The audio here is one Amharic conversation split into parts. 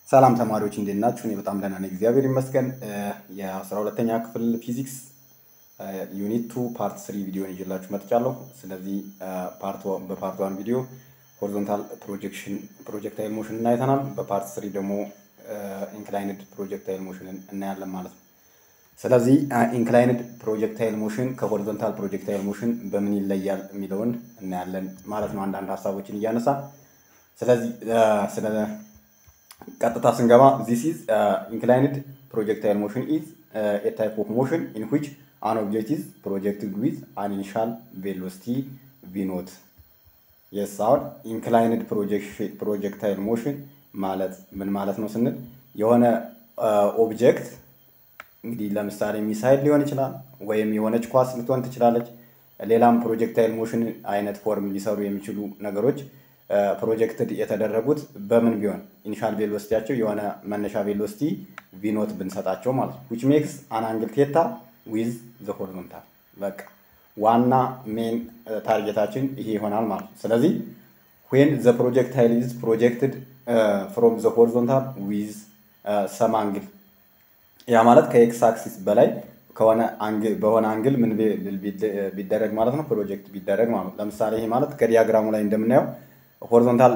ሰላም ተማሪዎች እንዴት ናችሁ? እኔ በጣም ደህና ነኝ፣ እግዚአብሔር ይመስገን። የአስራ ሁለተኛ ክፍል ፊዚክስ ዩኒት ቱ ፓርት ስሪ ቪዲዮን ይዤላችሁ መጥቻለሁ። ስለዚህ በፓርት ዋን ቪዲዮ ሆሪዞንታል ፕሮጀክሽን ፕሮጀክታይል ሞሽን እናይተናል። በፓርት ስሪ ደግሞ ኢንክላይንድ ፕሮጀክታይል ሞሽንን እናያለን ማለት ነው። ስለዚህ ኢንክላይንድ ፕሮጀክታይል ሞሽን ከሆሪዞንታል ፕሮጀክታይል ሞሽን በምን ይለያል የሚለውን እናያለን ማለት ነው፣ አንዳንድ ሀሳቦችን እያነሳ ስለዚህ ስለ ቀጥታ ስንገባ ዚስ ኢዝ ኢንክላይንድ ፕሮጀክታይል ሞሽን ኢዝ ኤ ታይፕ ኦፍ ሞሽን ኢን ዊች አን ኦብጀክት ኢዝ ፕሮጀክትድ ዊዝ አን ኢኒሻል ቬሎሲቲ ቪ ኖት። የስ አሁን ኢንክላይንድ ፕሮጀክታይል ሞሽን ማለት ምን ማለት ነው ስንል የሆነ ኦብጀክት እንግዲህ ለምሳሌ ሚሳይል ሊሆን ይችላል፣ ወይም የሆነች ኳስ ልትሆን ትችላለች። ሌላም ፕሮጀክታይል ሞሽን አይነት ፎርም ሊሰሩ የሚችሉ ነገሮች ፕሮጀክትድ የተደረጉት በምን ቢሆን ኢኒሻል ቬሎሲቲያቸው የሆነ መነሻ ቬሎሲቲ ቪኖት ብንሰጣቸው ማለት ነው። ዊች ሜክስ አን አንግል ቴታ ዊዝ ዘ ሆሪዞንታል። በቃ ዋና ሜን ታርጌታችን ይሄ ይሆናል ማለት ነው። ስለዚህ ዌን ዘ ፕሮጀክታይል ኢዝ ፕሮጀክትድ ፍሮም ዘ ሆሪዞንታል ዊዝ ሰም አንግል ያ ማለት ከኤክስ አክሲስ በላይ ከሆነ በሆነ አንግል ምን ቢደረግ ማለት ነው ፕሮጀክት ቢደረግ ማለት ነው። ለምሳሌ ይሄ ማለት ከዲያግራሙ ላይ እንደምናየው ሆሪዞንታል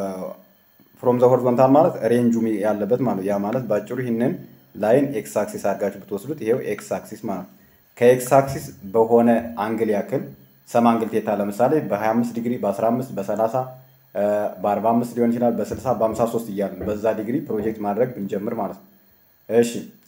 ፍሮም ዘ ሆሪዞንታል ማለት ሬንጁ ያለበት ማለት ያ ማለት ባጭሩ ይህንን ላይን ኤክስ አክሲስ አድርጋችሁ ብትወስዱት ይሄው ኤክስ አክሲስ ማለት ነው። ከኤክስ አክሲስ በሆነ አንግል ያክል ሰም አንግል ቴታ ለምሳሌ በ25 ዲግሪ በ15 በ30 በ45 ሊሆን ይችላል በ60 በ53 እያልን በዛ ዲግሪ ፕሮጀክት ማድረግ ብንጀምር ማለት ነው። እሺ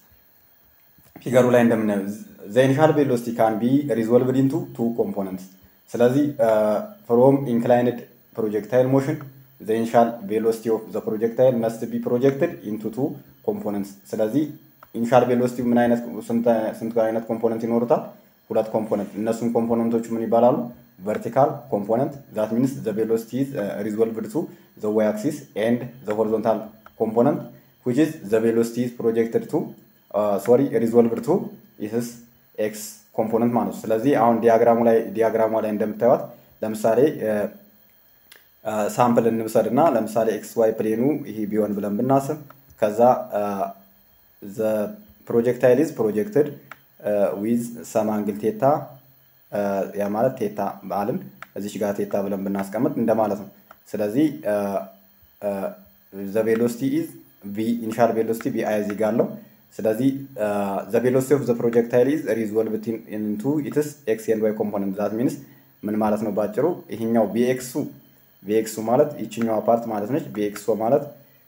ፊገሩ ላይ እንደምናየው ዘ ኢኒሻል ቬሎሲቲ ካን ቢ ሪዞልቭድ ኢንቱ ቱ ኮምፖነንትስ። ስለዚህ ፍሮም ኢንክላይንድ ፕሮጀክታይል ሞሽን ዘ ኢኒሻል ቬሎሲቲ ኦፍ ዘ ፕሮጀክታይል መስት ቢ ፕሮጀክትድ ኢንቱ ቱ ኮምፖነንትስ። ስለዚህ ኢኒሻል ቬሎሲቲ ምን አይነት ስንት አይነት ኮምፖነንት ይኖሩታል? ሁለት ኮምፖነንት። እነሱም ኮምፖነንቶቹ ምን ይባላሉ? ቨርቲካል ኮምፖነንት ዛት ሚንስ ዘ ቬሎሲቲ ኢዝ ሪዞልቭድ ቱ ዘ ዋይ አክሲስ ኤንድ ዘ ሆሪዞንታል ኮምፖነንት ዊች ኢዝ ዘ ቬሎሲቲ ኢዝ ፕሮጀክትድ ቱ ሶሪ ሪዞልቭድ ቱ ኢትስ ኤክስ ኮምፖነንት ማለት ነው። ስለዚህ አሁን ዲያግራሙ ላይ ዲያግራሙ ላይ እንደምታዩት ለምሳሌ ሳምፕል እንውሰድ እና ለምሳሌ ኤክስ ዋይ ፕሌኑ ይሄ ቢሆን ብለን ብናስብ ከዛ ዘ ፕሮጀክታይል ኢዝ ፕሮጀክትድ ዊዝ ሰም አንግል ቴታ ያ ማለት ቴታ ባልን እዚች ጋር ቴታ ብለን ብናስቀምጥ እንደማለት ነው። ስለዚህ ዘ ቬሎሲቲ ኢዝ ቪ ኢኒሻል ቬሎሲቲ ቪ አይ እዚህ ጋር አለው። ስለዚህ ዘ ቬሎሲቲ ኦፍ ዘ ፕሮጀክታይል ኢዝ ሪዞልቭድ ኢንቱ ኢትስ ኤክስ ኤንድ ዋይ ኮምፖነንት ዛት ሚንስ ምን ማለት ነው ባጭሩ ይሄኛው ቪኤክሱ ቪኤክሱ ማለት ይችኛዋ ፓርት ማለት ነች። ቪኤክሶ ማለት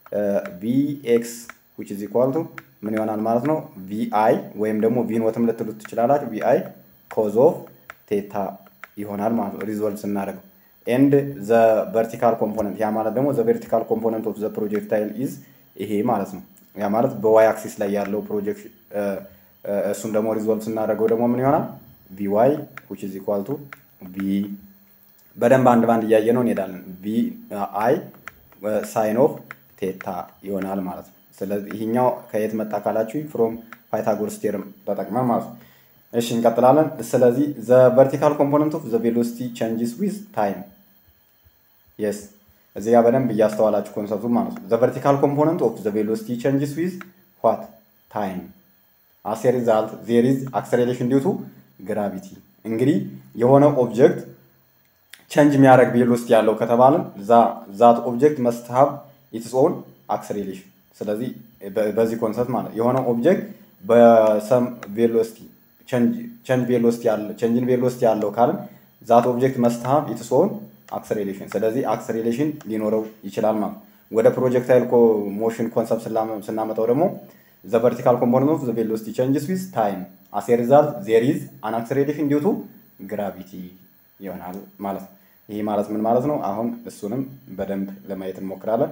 ቪኤክስ ዊች ኢዝ ኢኳል ቱ ምን ይሆናል ማለት ነው ቪአይ ወይም ደግሞ ቪኖትም ልትሉት ትችላላችሁ። ቪአይ ኮዝ ኦፍ ቴታ ይሆናል ማለት ነው ሪዞልቭ ስናደርገው ኤንድ ዘ ቨርቲካል ኮምፖነንት ያ ማለት ደግሞ ዘ ቨርቲካል ኮምፖነንት ኦፍ ዘ ፕሮጀክታይል ኢዝ ይሄ ማለት ነው። ያ ማለት በዋይ አክሲስ ላይ ያለው ፕሮጀክት እሱን ደግሞ ሪዞልቭ ስናደርገው ደግሞ ምን ይሆናል ቪዋይ ዊች ኢዝ ኢኳል ቱ ቪ በደንብ አንድ ባንድ እያየ ነው እንሄዳለን። ቪ አይ ሳይን ኦፍ ቴታ ይሆናል ማለት ነው። ስለዚህ ይሄኛው ከየት መጣ ካላችሁ ፍሮም ፓይታጎረስ ቴርም ተጠቅመን ማለት ነው። እሺ እንቀጥላለን። ስለዚህ ዘ ቨርቲካል ኮምፖነንት ኦፍ ዘ ቬሎሲቲ ቼንጅስ ዊዝ ታይም የስ እዚህ ጋር በደንብ እያስተዋላችሁ ኮንሰፕቱ ማለት ነው። ዘ ቨርቲካል ኮምፖነንት ኦፍ ዘ ቬሎሲቲ ቼንጅስ ዊዝ ዋት ታይም አስ ኤ ሪዛልት ዜር ኢዝ አክሰሌሬሽን ዲው ቱ ግራቪቲ። እንግዲህ የሆነ ኦብጀክት ቼንጅ የሚያደርግ ቬሎሲቲ ያለው ከተባልን ዛት ኦብጀክት መስት ሃቭ ኢትስ ኦን አክሰሌሬሽን። ስለዚህ በዚህ ኮንሰፕት ማለት የሆነ ኦብጀክት በሰም ቬሎሲቲ ቼንጅ ቬሎሲቲ ያለው ቼንጅን ቬሎሲቲ ያለው ካልን ዛት ኦብጀክት መስት ሃቭ ኢትስ ኦን አክሰሌሬሽን። ስለዚህ አክሰሌሬሽን ሊኖረው ይችላል ማለት ወደ ፕሮጀክታይል ሞሽን ኮንሰፕት ስናመጣው ደግሞ ዘ ቨርቲካል ኮምፖነንት ኦፍ ዘ ቬሎሲቲ ቼንጅስ ዊዝ ታይም አስ ኤ ሪዛልት ዜር ኢዝ አን አክሰሌሬሽን ዲው ቱ ግራቪቲ ይሆናል ማለት ነው። ይህ ማለት ምን ማለት ነው? አሁን እሱንም በደንብ ለማየት እንሞክራለን።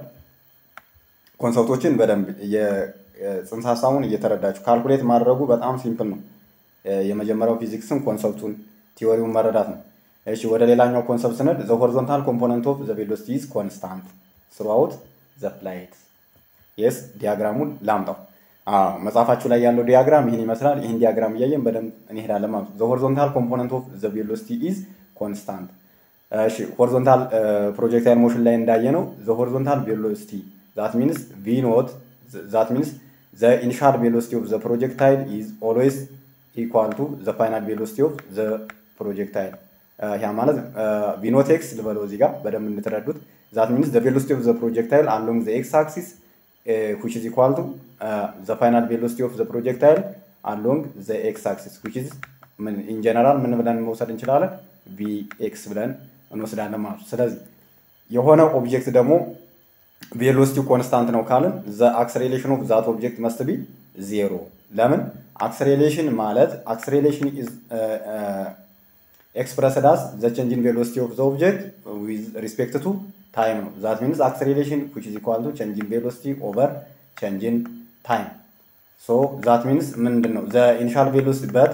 ኮንሰፕቶችን በደንብ ጽንሰ ሀሳቡን እየተረዳችሁ ካልኩሌት ማድረጉ በጣም ሲምፕል ነው። የመጀመሪያው ፊዚክስን ኮንሰፕቱን ቲዎሪውን መረዳት ነው። እሺ ወደ ሌላኛው ኮንሰፕት ስንሄድ ዘ ሆሪዞንታል ኮምፖነንት ኦፍ ዘ ቬሎሲቲ ኢዝ ኮንስታንት ስሩአውት ዘ ፍላይት። የስ ዲያግራሙን ላምጣው። መጽሐፋችሁ ላይ ያለው ዲያግራም ይህን ይመስላል። ይህን ዲያግራም እያየን በደንብ እንሄዳለን ማለት ነው። ዘ ሆሪዞንታል ኮምፖነንት ኦፍ ዘ ቬሎሲቲ ኢዝ ኮንስታንት። እሺ ሆሪዞንታል ፕሮጀክታይል ሞሽን ላይ እንዳየ ነው ዘ ሆሪዞንታል ቬሎሲቲ ዛት ሚንስ ቪ ኖት ዛት ሚንስ ዘ ኢኒሻል ቬሎሲቲ ኦፍ ዘ ፕሮጀክታይል ኢዝ ኦልዌይስ ኢኳል ቱ ዘ ፋይናል ቬሎሲቲ ኦፍ ዘ ፕሮጀክታይል ያ ማለት ቪኖቴክስ ልበለው እዚህ ጋር በደንብ እንድትረዱት ዛት ሚንስ ዘ ቬሎሲቲ ኦፍ ዘ ፕሮጀክታይል አሎንግ ዘ ኤክስ አክሲስ ዊች ኢዝ ኢኳል ቱ ዘ ፋይናል ቬሎሲቲ ኦፍ ዘ ፕሮጀክታይል አሎንግ ዘ ኤክስ አክሲስ ዊች ኢዝ ኢን ጀነራል ምን ብለን መውሰድ እንችላለን? ቪኤክስ ብለን እንወስዳለን ማለት ነው። ስለዚህ የሆነ ኦብጀክት ደግሞ ቬሎሲቲ ኮንስታንት ነው ካልን ዘ አክሰሌሬሽን ኦፍ ዛት ኦብጀክት መስት ቢ ዜሮ። ለምን አክሰሌሬሽን ማለት አክሰሌሬሽን ኢዝ ኤክስፕረስድ አስ ዘ ቼንጅ ኢን ቬሎሲቲ ኦፍ ዘ ኦብጀክት ዊዝ ሪስፔክት ቱ ታይም ነው። ዛት ሚንስ አክሰሌሬሽን ዊች ኢዝ ኢኳል ቱ ቼንጅ ኢን ቬሎሲቲ ኦቨር ቼንጅ ኢን ታይም ሶ ዛት ሚንስ ምንድን ነው ዘ ኢኒሻል ቬሎሲቲ በት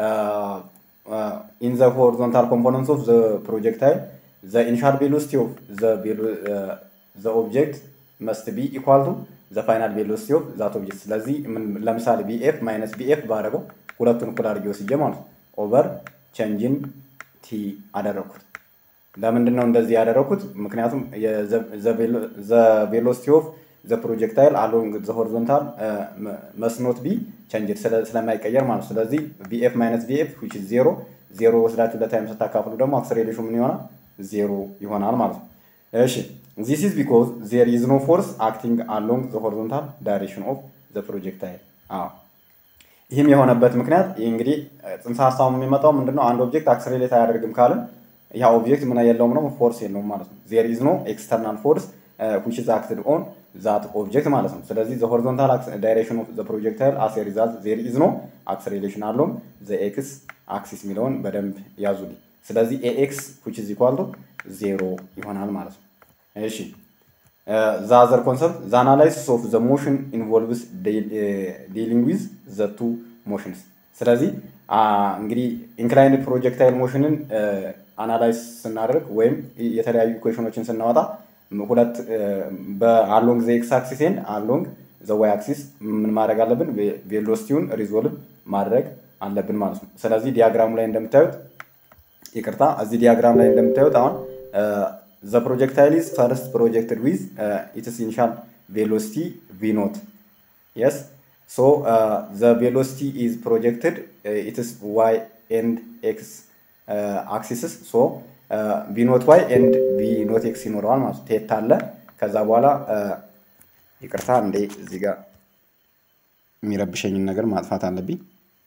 ኢን ዘ ሆሪዞንታል ኮምፖነንትስ ኦፍ ዘ ፕሮጀክታይል ዘ ኢኒሻል ቬሎሲቲ ኦፍ ዘ ኦብጀክት መስት ቢ ኢኳል ቱ ዘ ፋይናል ቬሎሲቲ ኦፍ ዛት ኦብጀክት። ስለዚህ ለምሳሌ ቢኤፍ ማይነስ ቢኤፍ ባደረገው ሁለቱን እኩል አድርጌ ወስጄ ማለት ነው ኦቨር ቼንጅን ቲ አደረግኩት። ለምንድን ነው እንደዚህ ያደረግኩት? ምክንያቱም ዘ ቬሎሲቲ ኦፍ ዘ ፕሮጀክታይል አሎንግ ዘ ሆሪዞንታል መስኖት ቢ ቸንጅድ ስለማይቀየር ማለት ነው። ስለዚህ ቢኤፍ ማይነስ ቢኤፍ ዊች ዜሮ ዜሮ ወስዳችሁ ለታይም ስታካፍሉ ደግሞ አክሰሌሬሽኑ ምን ይሆናል? ዜሮ ይሆናል ማለት ነው። እሺ ዚስ ኢዝ ቢኮዝ ዜር ኢዝ ኖ ፎርስ አክቲንግ አሎንግ ዘ ሆሪዞንታል ዳይሬክሽን ኦፍ ዘ ፕሮጀክታይል። አዎ ይህም የሆነበት ምክንያት እንግዲህ ጽንሰ ሀሳቡ የሚመጣው ምንድነው? አንድ ኦብጀክት አክሰሌሬት አያደርግም ካልን ያ ኦብጀክት ምን የለውም ነው ፎርስ የለውም ማለት ነው። ዜር ኢዝ ኖ ኤክስተርናል ፎርስ ዊች ኢዝ አክትድ ኦን ዛት ኦብጀክት ማለት ነው። ስለዚህ ዘ ሆሪዞንታል ዳይሬክሽን ኦፍ ዘ ፕሮጀክታይል አስ ሪዛልት ዜር ኢዝ ኖ አክሰሌሬሽን አለውም ዘ ኤክስ አክሲስ የሚለውን በደንብ ያዙልኝ። ስለዚህ ኤኤክስ ዊች ኢዝ ኢኳል ቱ ዜሮ ይሆናል ማለት ነው። እሺ ዘ አዘር ኮንሰፕት ዘ አናላይሲስ ኦፍ ዘ ሞሽን ኢንቮልቭስ ዲሊንግ ዊዝ ዘ ቱ ሞሽንስ። ስለዚህ እንግዲህ ኢንክላይንድ ፕሮጀክታይል ሞሽንን አናላይዝ ስናደርግ ወይም የተለያዩ ኢኩዌሽኖችን ስናወጣ ሁለት በአሎንግ ዘ ኤክስ አክሲስ ኤንድ አሎንግ ዘ ዋይ አክሲስ ምን ማድረግ አለብን? ቬሎሲቲውን ሪዞልቭ ማድረግ አለብን ማለት ነው። ስለዚህ ዲያግራሙ ላይ እንደምታዩት ይቅርታ፣ እዚህ ዲያግራም ላይ እንደምታዩት አሁን ዘ ፕሮጀክታይል ኢዝ ፈርስት ፕሮጀክትድ ዊዝ ኢትስ ኢኒሻል ቬሎሲቲ ቪ ኖት የስ ሶ ዘ ቬሎሲቲ ኢዝ ፕሮጀክትድ ኢትስ ዋይ ኤንድ ኤክስ አክሲስስ ሶ ቪ ኖት ዋይ ኤንድ ቪ ኖት ኤክስ ይኖረዋል ማለት ቴት አለ። ከዛ በኋላ ይቅርታ እንዴ እዚህ ጋር የሚረብሸኝን ነገር ማጥፋት አለብኝ።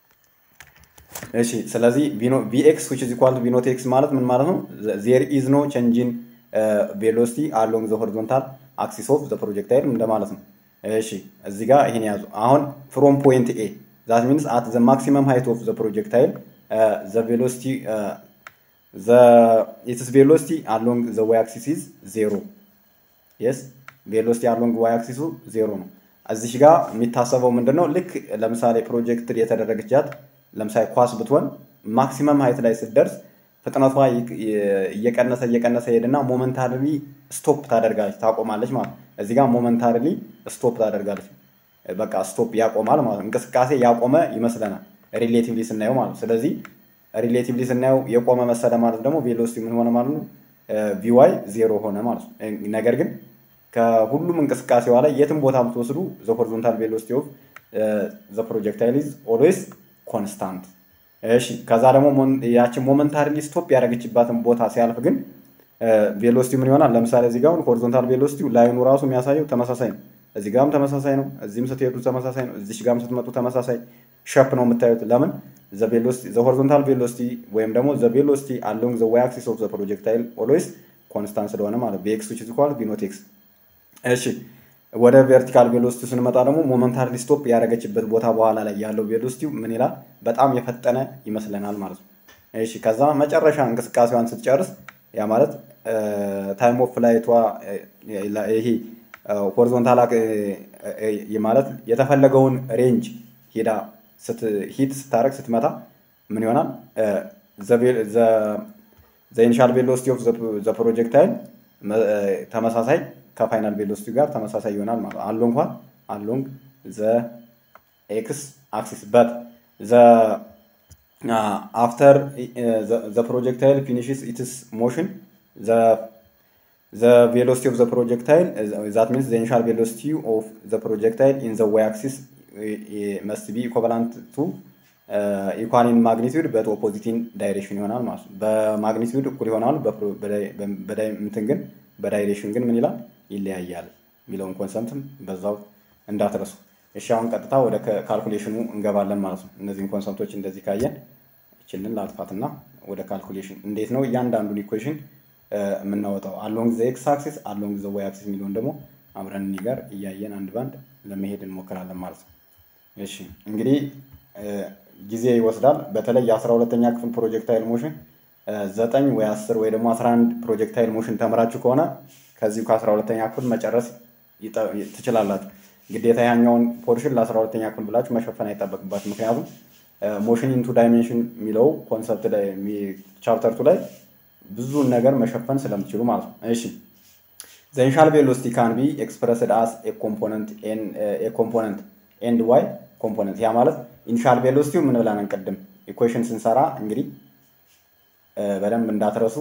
እሺ ስለዚህ ቪኤክስ ዊች ኢዝ ኢኳል ቱ ቪ ኖት ኤክስ ማለት ምን ማለት ነው? ዜር ኢዝ ኖ ቼንጅን ቬሎሲቲ አሎንግ ዘ ሆሪዞንታል አክሲስ ኦፍ ዘ ፕሮጀክታይል እንደማለት ነው። እሺ እዚህ ጋር ይሄን ያዙ። አሁን ፍሮም ፖይንት ኤ ዛት ሚንስ አት ዘ ማክሲመም ሃይት ኦፍ ዘ ፕሮጀክታይል ዘ ቬሎሲቲ ዘ ኢትስ ቬሎሲቲ አሎንግ ዘ ዋይ አክሲስ ኢዝ ዜሮ የስ ቬሎሲቲ አሎንግ ዋይ አክሲሱ ዜሮ ነው። እዚህ ጋር የሚታሰበው ምንድን ነው? ልክ ለምሳሌ ፕሮጀክት የተደረገች ጃት ለምሳሌ ኳስ ብትሆን ማክሲመም ሀይት ላይ ስትደርስ ፍጥነቷ እየቀነሰ እየቀነሰ ሄድና ሞመንታሪሊ ስቶፕ ታደርጋለች፣ ታቆማለች ማለት ነው። እዚህ ጋር ሞመንታሪሊ ስቶፕ ታደርጋለች። በቃ ስቶፕ ያቆማል ማለት ነው። እንቅስቃሴ ያቆመ ይመስለናል ሪሌቲቭሊ ስናየው ማለት ነው። ስለዚህ ሪሌቲቭሊ ስናየው የቆመ መሰለ ማለት ደግሞ ቬሎሲቲ ምን ሆነ ማለት ነው? ቪዋይ ዜሮ ሆነ ማለት ነው። ነገር ግን ከሁሉም እንቅስቃሴዋ ላይ የትም ቦታ የምትወስዱ ዘ ሆሪዞንታል ቬሎሲቲ ኦፍ ዘ ፕሮጀክታይል ኢዝ ኦልዌይስ ኮንስታንት። እሺ ከዛ ደግሞ ያችን ሞመንታሪሊ ስቶፕ ያደረገችባትን ቦታ ሲያልፍ ግን ቬሎሲቲ ምን ይሆናል? ለምሳሌ እዚህ ጋር ሆሪዞንታል ቬሎሲቲ ላይኑ ራሱ የሚያሳየው ተመሳሳይ ነው። እዚህ ጋርም ተመሳሳይ ነው። እዚህም ስትሄዱ ተመሳሳይ ነው። እዚሽ ጋርም ስትመጡ ተመሳሳይ ሸፕ ነው የምታዩት። ለምን ዘ ሆሪዞንታል ቬሎሲቲ ወይም ደግሞ ዘ ቬሎሲቲ አሎንግ ዘ ዋይ አክሲስ ኦፍ ዘ ፕሮጀክታይል ኦልዌይስ ኮንስታንት ስለሆነ ማለት ቪኤክስ ዊች ኢዝ ኢኳል ቪ ኖት ኤክስ። እሺ ወደ ቨርቲካል ቬሎሲቲ ስንመጣ ደግሞ ሞመንታሪ ስቶፕ ያደረገችበት ቦታ በኋላ ላይ ያለው ቬሎሲቲ ምን ይላል? በጣም የፈጠነ ይመስለናል ማለት ነው። እሺ ከዛ መጨረሻ እንቅስቃሴዋን ስትጨርስ ያ ማለት ታይም ኦፍ ፍላይቷ ይሄ ሆሪዞንታል ማለት የተፈለገውን ሬንጅ ሄዳ ሂት ስታደርግ ስትመታ ምን ይሆናል? ዘ ኢኒሻል ቬሎሲቲ ኦፍ ዘ ፕሮጀክታይል ተመሳሳይ ከፋይናል ቬሎሲቲ ጋር ተመሳሳይ ይሆናል ማለት ነው። አሎንግ እንኳን አሎንግ ዘ ኤክስ አክሲስ በት ዘ አፍተር ዘ ፕሮጀክታይል ፊኒሽስ ኢትስ ሞሽን ዘ ዘ ቬሎሲቲ ኦፍ ዘ ፕሮጀክታይል ዛት ሚንስ ዘ ኢኒሻል ቬሎሲቲ ኦፍ ዘ ፕሮጀክታይል ኢን ዘ ዋይ አክሲስ መስት ቢ ኢኮቫላንት ቱ ኢኳሊን ማግኒቱድ በት ኦፖዚቲን ዳይሬክሽን ይሆናል ማለት ነው። በማግኒቱድ እኩል ይሆናሉ፣ እንትን ግን በዳይሬክሽን ግን ምን ይላል ይለያያል የሚለውን ኮንሰፕትም በዛው እንዳትረሱ። እሺ አሁን ቀጥታ ወደ ካልኩሌሽኑ እንገባለን ማለት ነው። እነዚህን ኮንሰፕቶች እንደዚህ ካየን ይችልን ላጥፋትና ወደ ካልኩሌሽን እንዴት ነው እያንዳንዱን ኢኩዌሽን የምናወጣው አሎንግ ዘ ኤክስ አክሲስ አሎንግ ዘ ዋይ አክሲስ የሚለውን ደግሞ አብረን እኒ ጋር እያየን አንድ ባንድ ለመሄድ እንሞክራለን ማለት ነው። እሺ እንግዲህ ጊዜ ይወስዳል። በተለይ የአስራ ሁለተኛ ክፍል ፕሮጀክታይል ሞሽን ዘጠኝ ወይ አስር ወይ ደግሞ አስራ አንድ ፕሮጀክታይል ሞሽን ተምራችሁ ከሆነ ከዚሁ ከአስራ ሁለተኛ ክፍል መጨረስ ትችላላችሁ። ግዴታ ያኛውን ፖርሽን ለአስራ ሁለተኛ ክፍል ብላችሁ መሸፈን አይጠበቅባችሁ። ምክንያቱም ሞሽን ኢንቱ ዳይሜንሽን የሚለው ኮንሰፕት ላይ ቻፕተር ቱ ላይ ብዙን ነገር መሸፈን ስለምትችሉ ማለት ነው። እሺ ዘ ኢኒሻል ቬሎሲቲ ካን ቢ ኤክስፕረስድ አስ ኤ ኮምፖነንት ኤንድ ዋይ ኮምፖነንት። ያ ማለት ኢኒሻል ቬሎሲቲው ምን ብለን ቅድም ኢኩዌሽን ስንሰራ እንግዲህ በደንብ እንዳትረሱ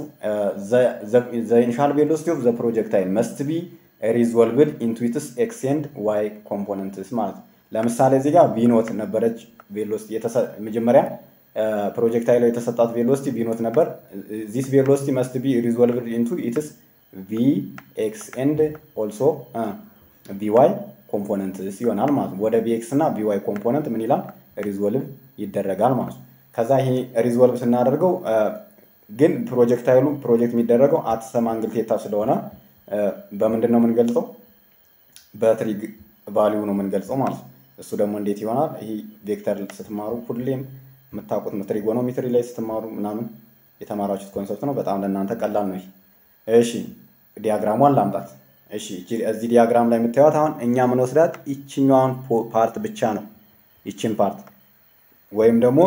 ዘ ኢኒሻል ቬሎሲቲ ኦፍ ዘ ፕሮጀክታይል መስት ቢ ሪዞልቭድ ኢንቱ ኢትስ ኤክስ ኤንድ ዋይ ኮምፖነንትስ ማለት ነው። ለምሳሌ እዚህ ጋር ቪኖት ነበረች ቬሎሲቲ መጀመሪያ ፕሮጀክታይል የተሰጣት ቬሎሲቲ ቪኖት ነበር። ዚስ ቬሎሲቲ መስት ቢ ሪዞልቭድ ኢንቱ ኢትስ ቪ ኤክስ ኤንድ ኦልሶ ቪ ዋይ ኮምፖነንትስ ይሆናል ማለት ነው። ወደ ቪ ኤክስ እና ቪ ዋይ ኮምፖነንት ምን ይላል ሪዞልቭ ይደረጋል ማለት ነው። ከዛ ይሄ ሪዞልቭ ስናደርገው ግን ፕሮጀክታይሉ ፕሮጀክት የሚደረገው አትሰም አንግል ቴታ ስለሆነ በምንድን ነው የምንገልጸው? በትሪግ ቫሊዩ ነው የምንገልጸው ማለት ነው። እሱ ደግሞ እንዴት ይሆናል? ይህ ቬክተር ስትማሩ ሁሌም የምታውቁት ነው። ትሪጎኖሜትሪ ላይ ስትማሩ ምናምን የተማራችሁት ኮንሰፕት ነው። በጣም ለእናንተ ቀላል ነው። እሺ ዲያግራሟን ላምጣት። እሺ እዚህ ዲያግራም ላይ የምታዩት አሁን እኛ የምንወስዳት ይችኛዋን ፓርት ብቻ ነው። ይችን ፓርት ወይም ደግሞ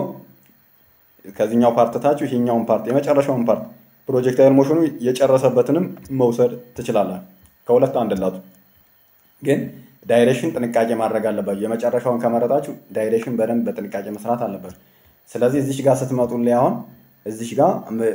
ከዚህኛው ፓርት ታችሁ ይሄኛውን ፓርት የመጨረሻውን ፓርት ፕሮጀክታይል ሞሽኑ የጨረሰበትንም መውሰድ ትችላላችሁ። ከሁለት አንድላቱ ግን ዳይሬክሽን ጥንቃቄ ማድረግ አለባችሁ። የመጨረሻውን ከመረጣችሁ ዳይሬክሽን በደንብ በጥንቃቄ መስራት አለባችሁ። ስለዚህ እዚሽ ጋር ስትመጡ ላይ አሁን እዚሽ ጋር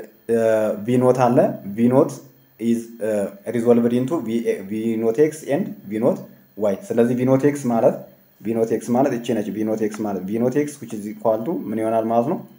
ቪኖት አለ ቪኖት ኢዝ ሪዞልቭድ ኢንቱ ቪኖት ኤክስ ኤንድ ቪኖት ዋይ። ስለዚህ ቪኖት ኤክስ ማለት ቪኖት ኤክስ ማለት እቺ ነች። ቪኖት ኤክስ ማለት ቪኖት ኤክስ ዊች ኢዝ ኢኳል ቱ ምን ይሆናል ማለት ነው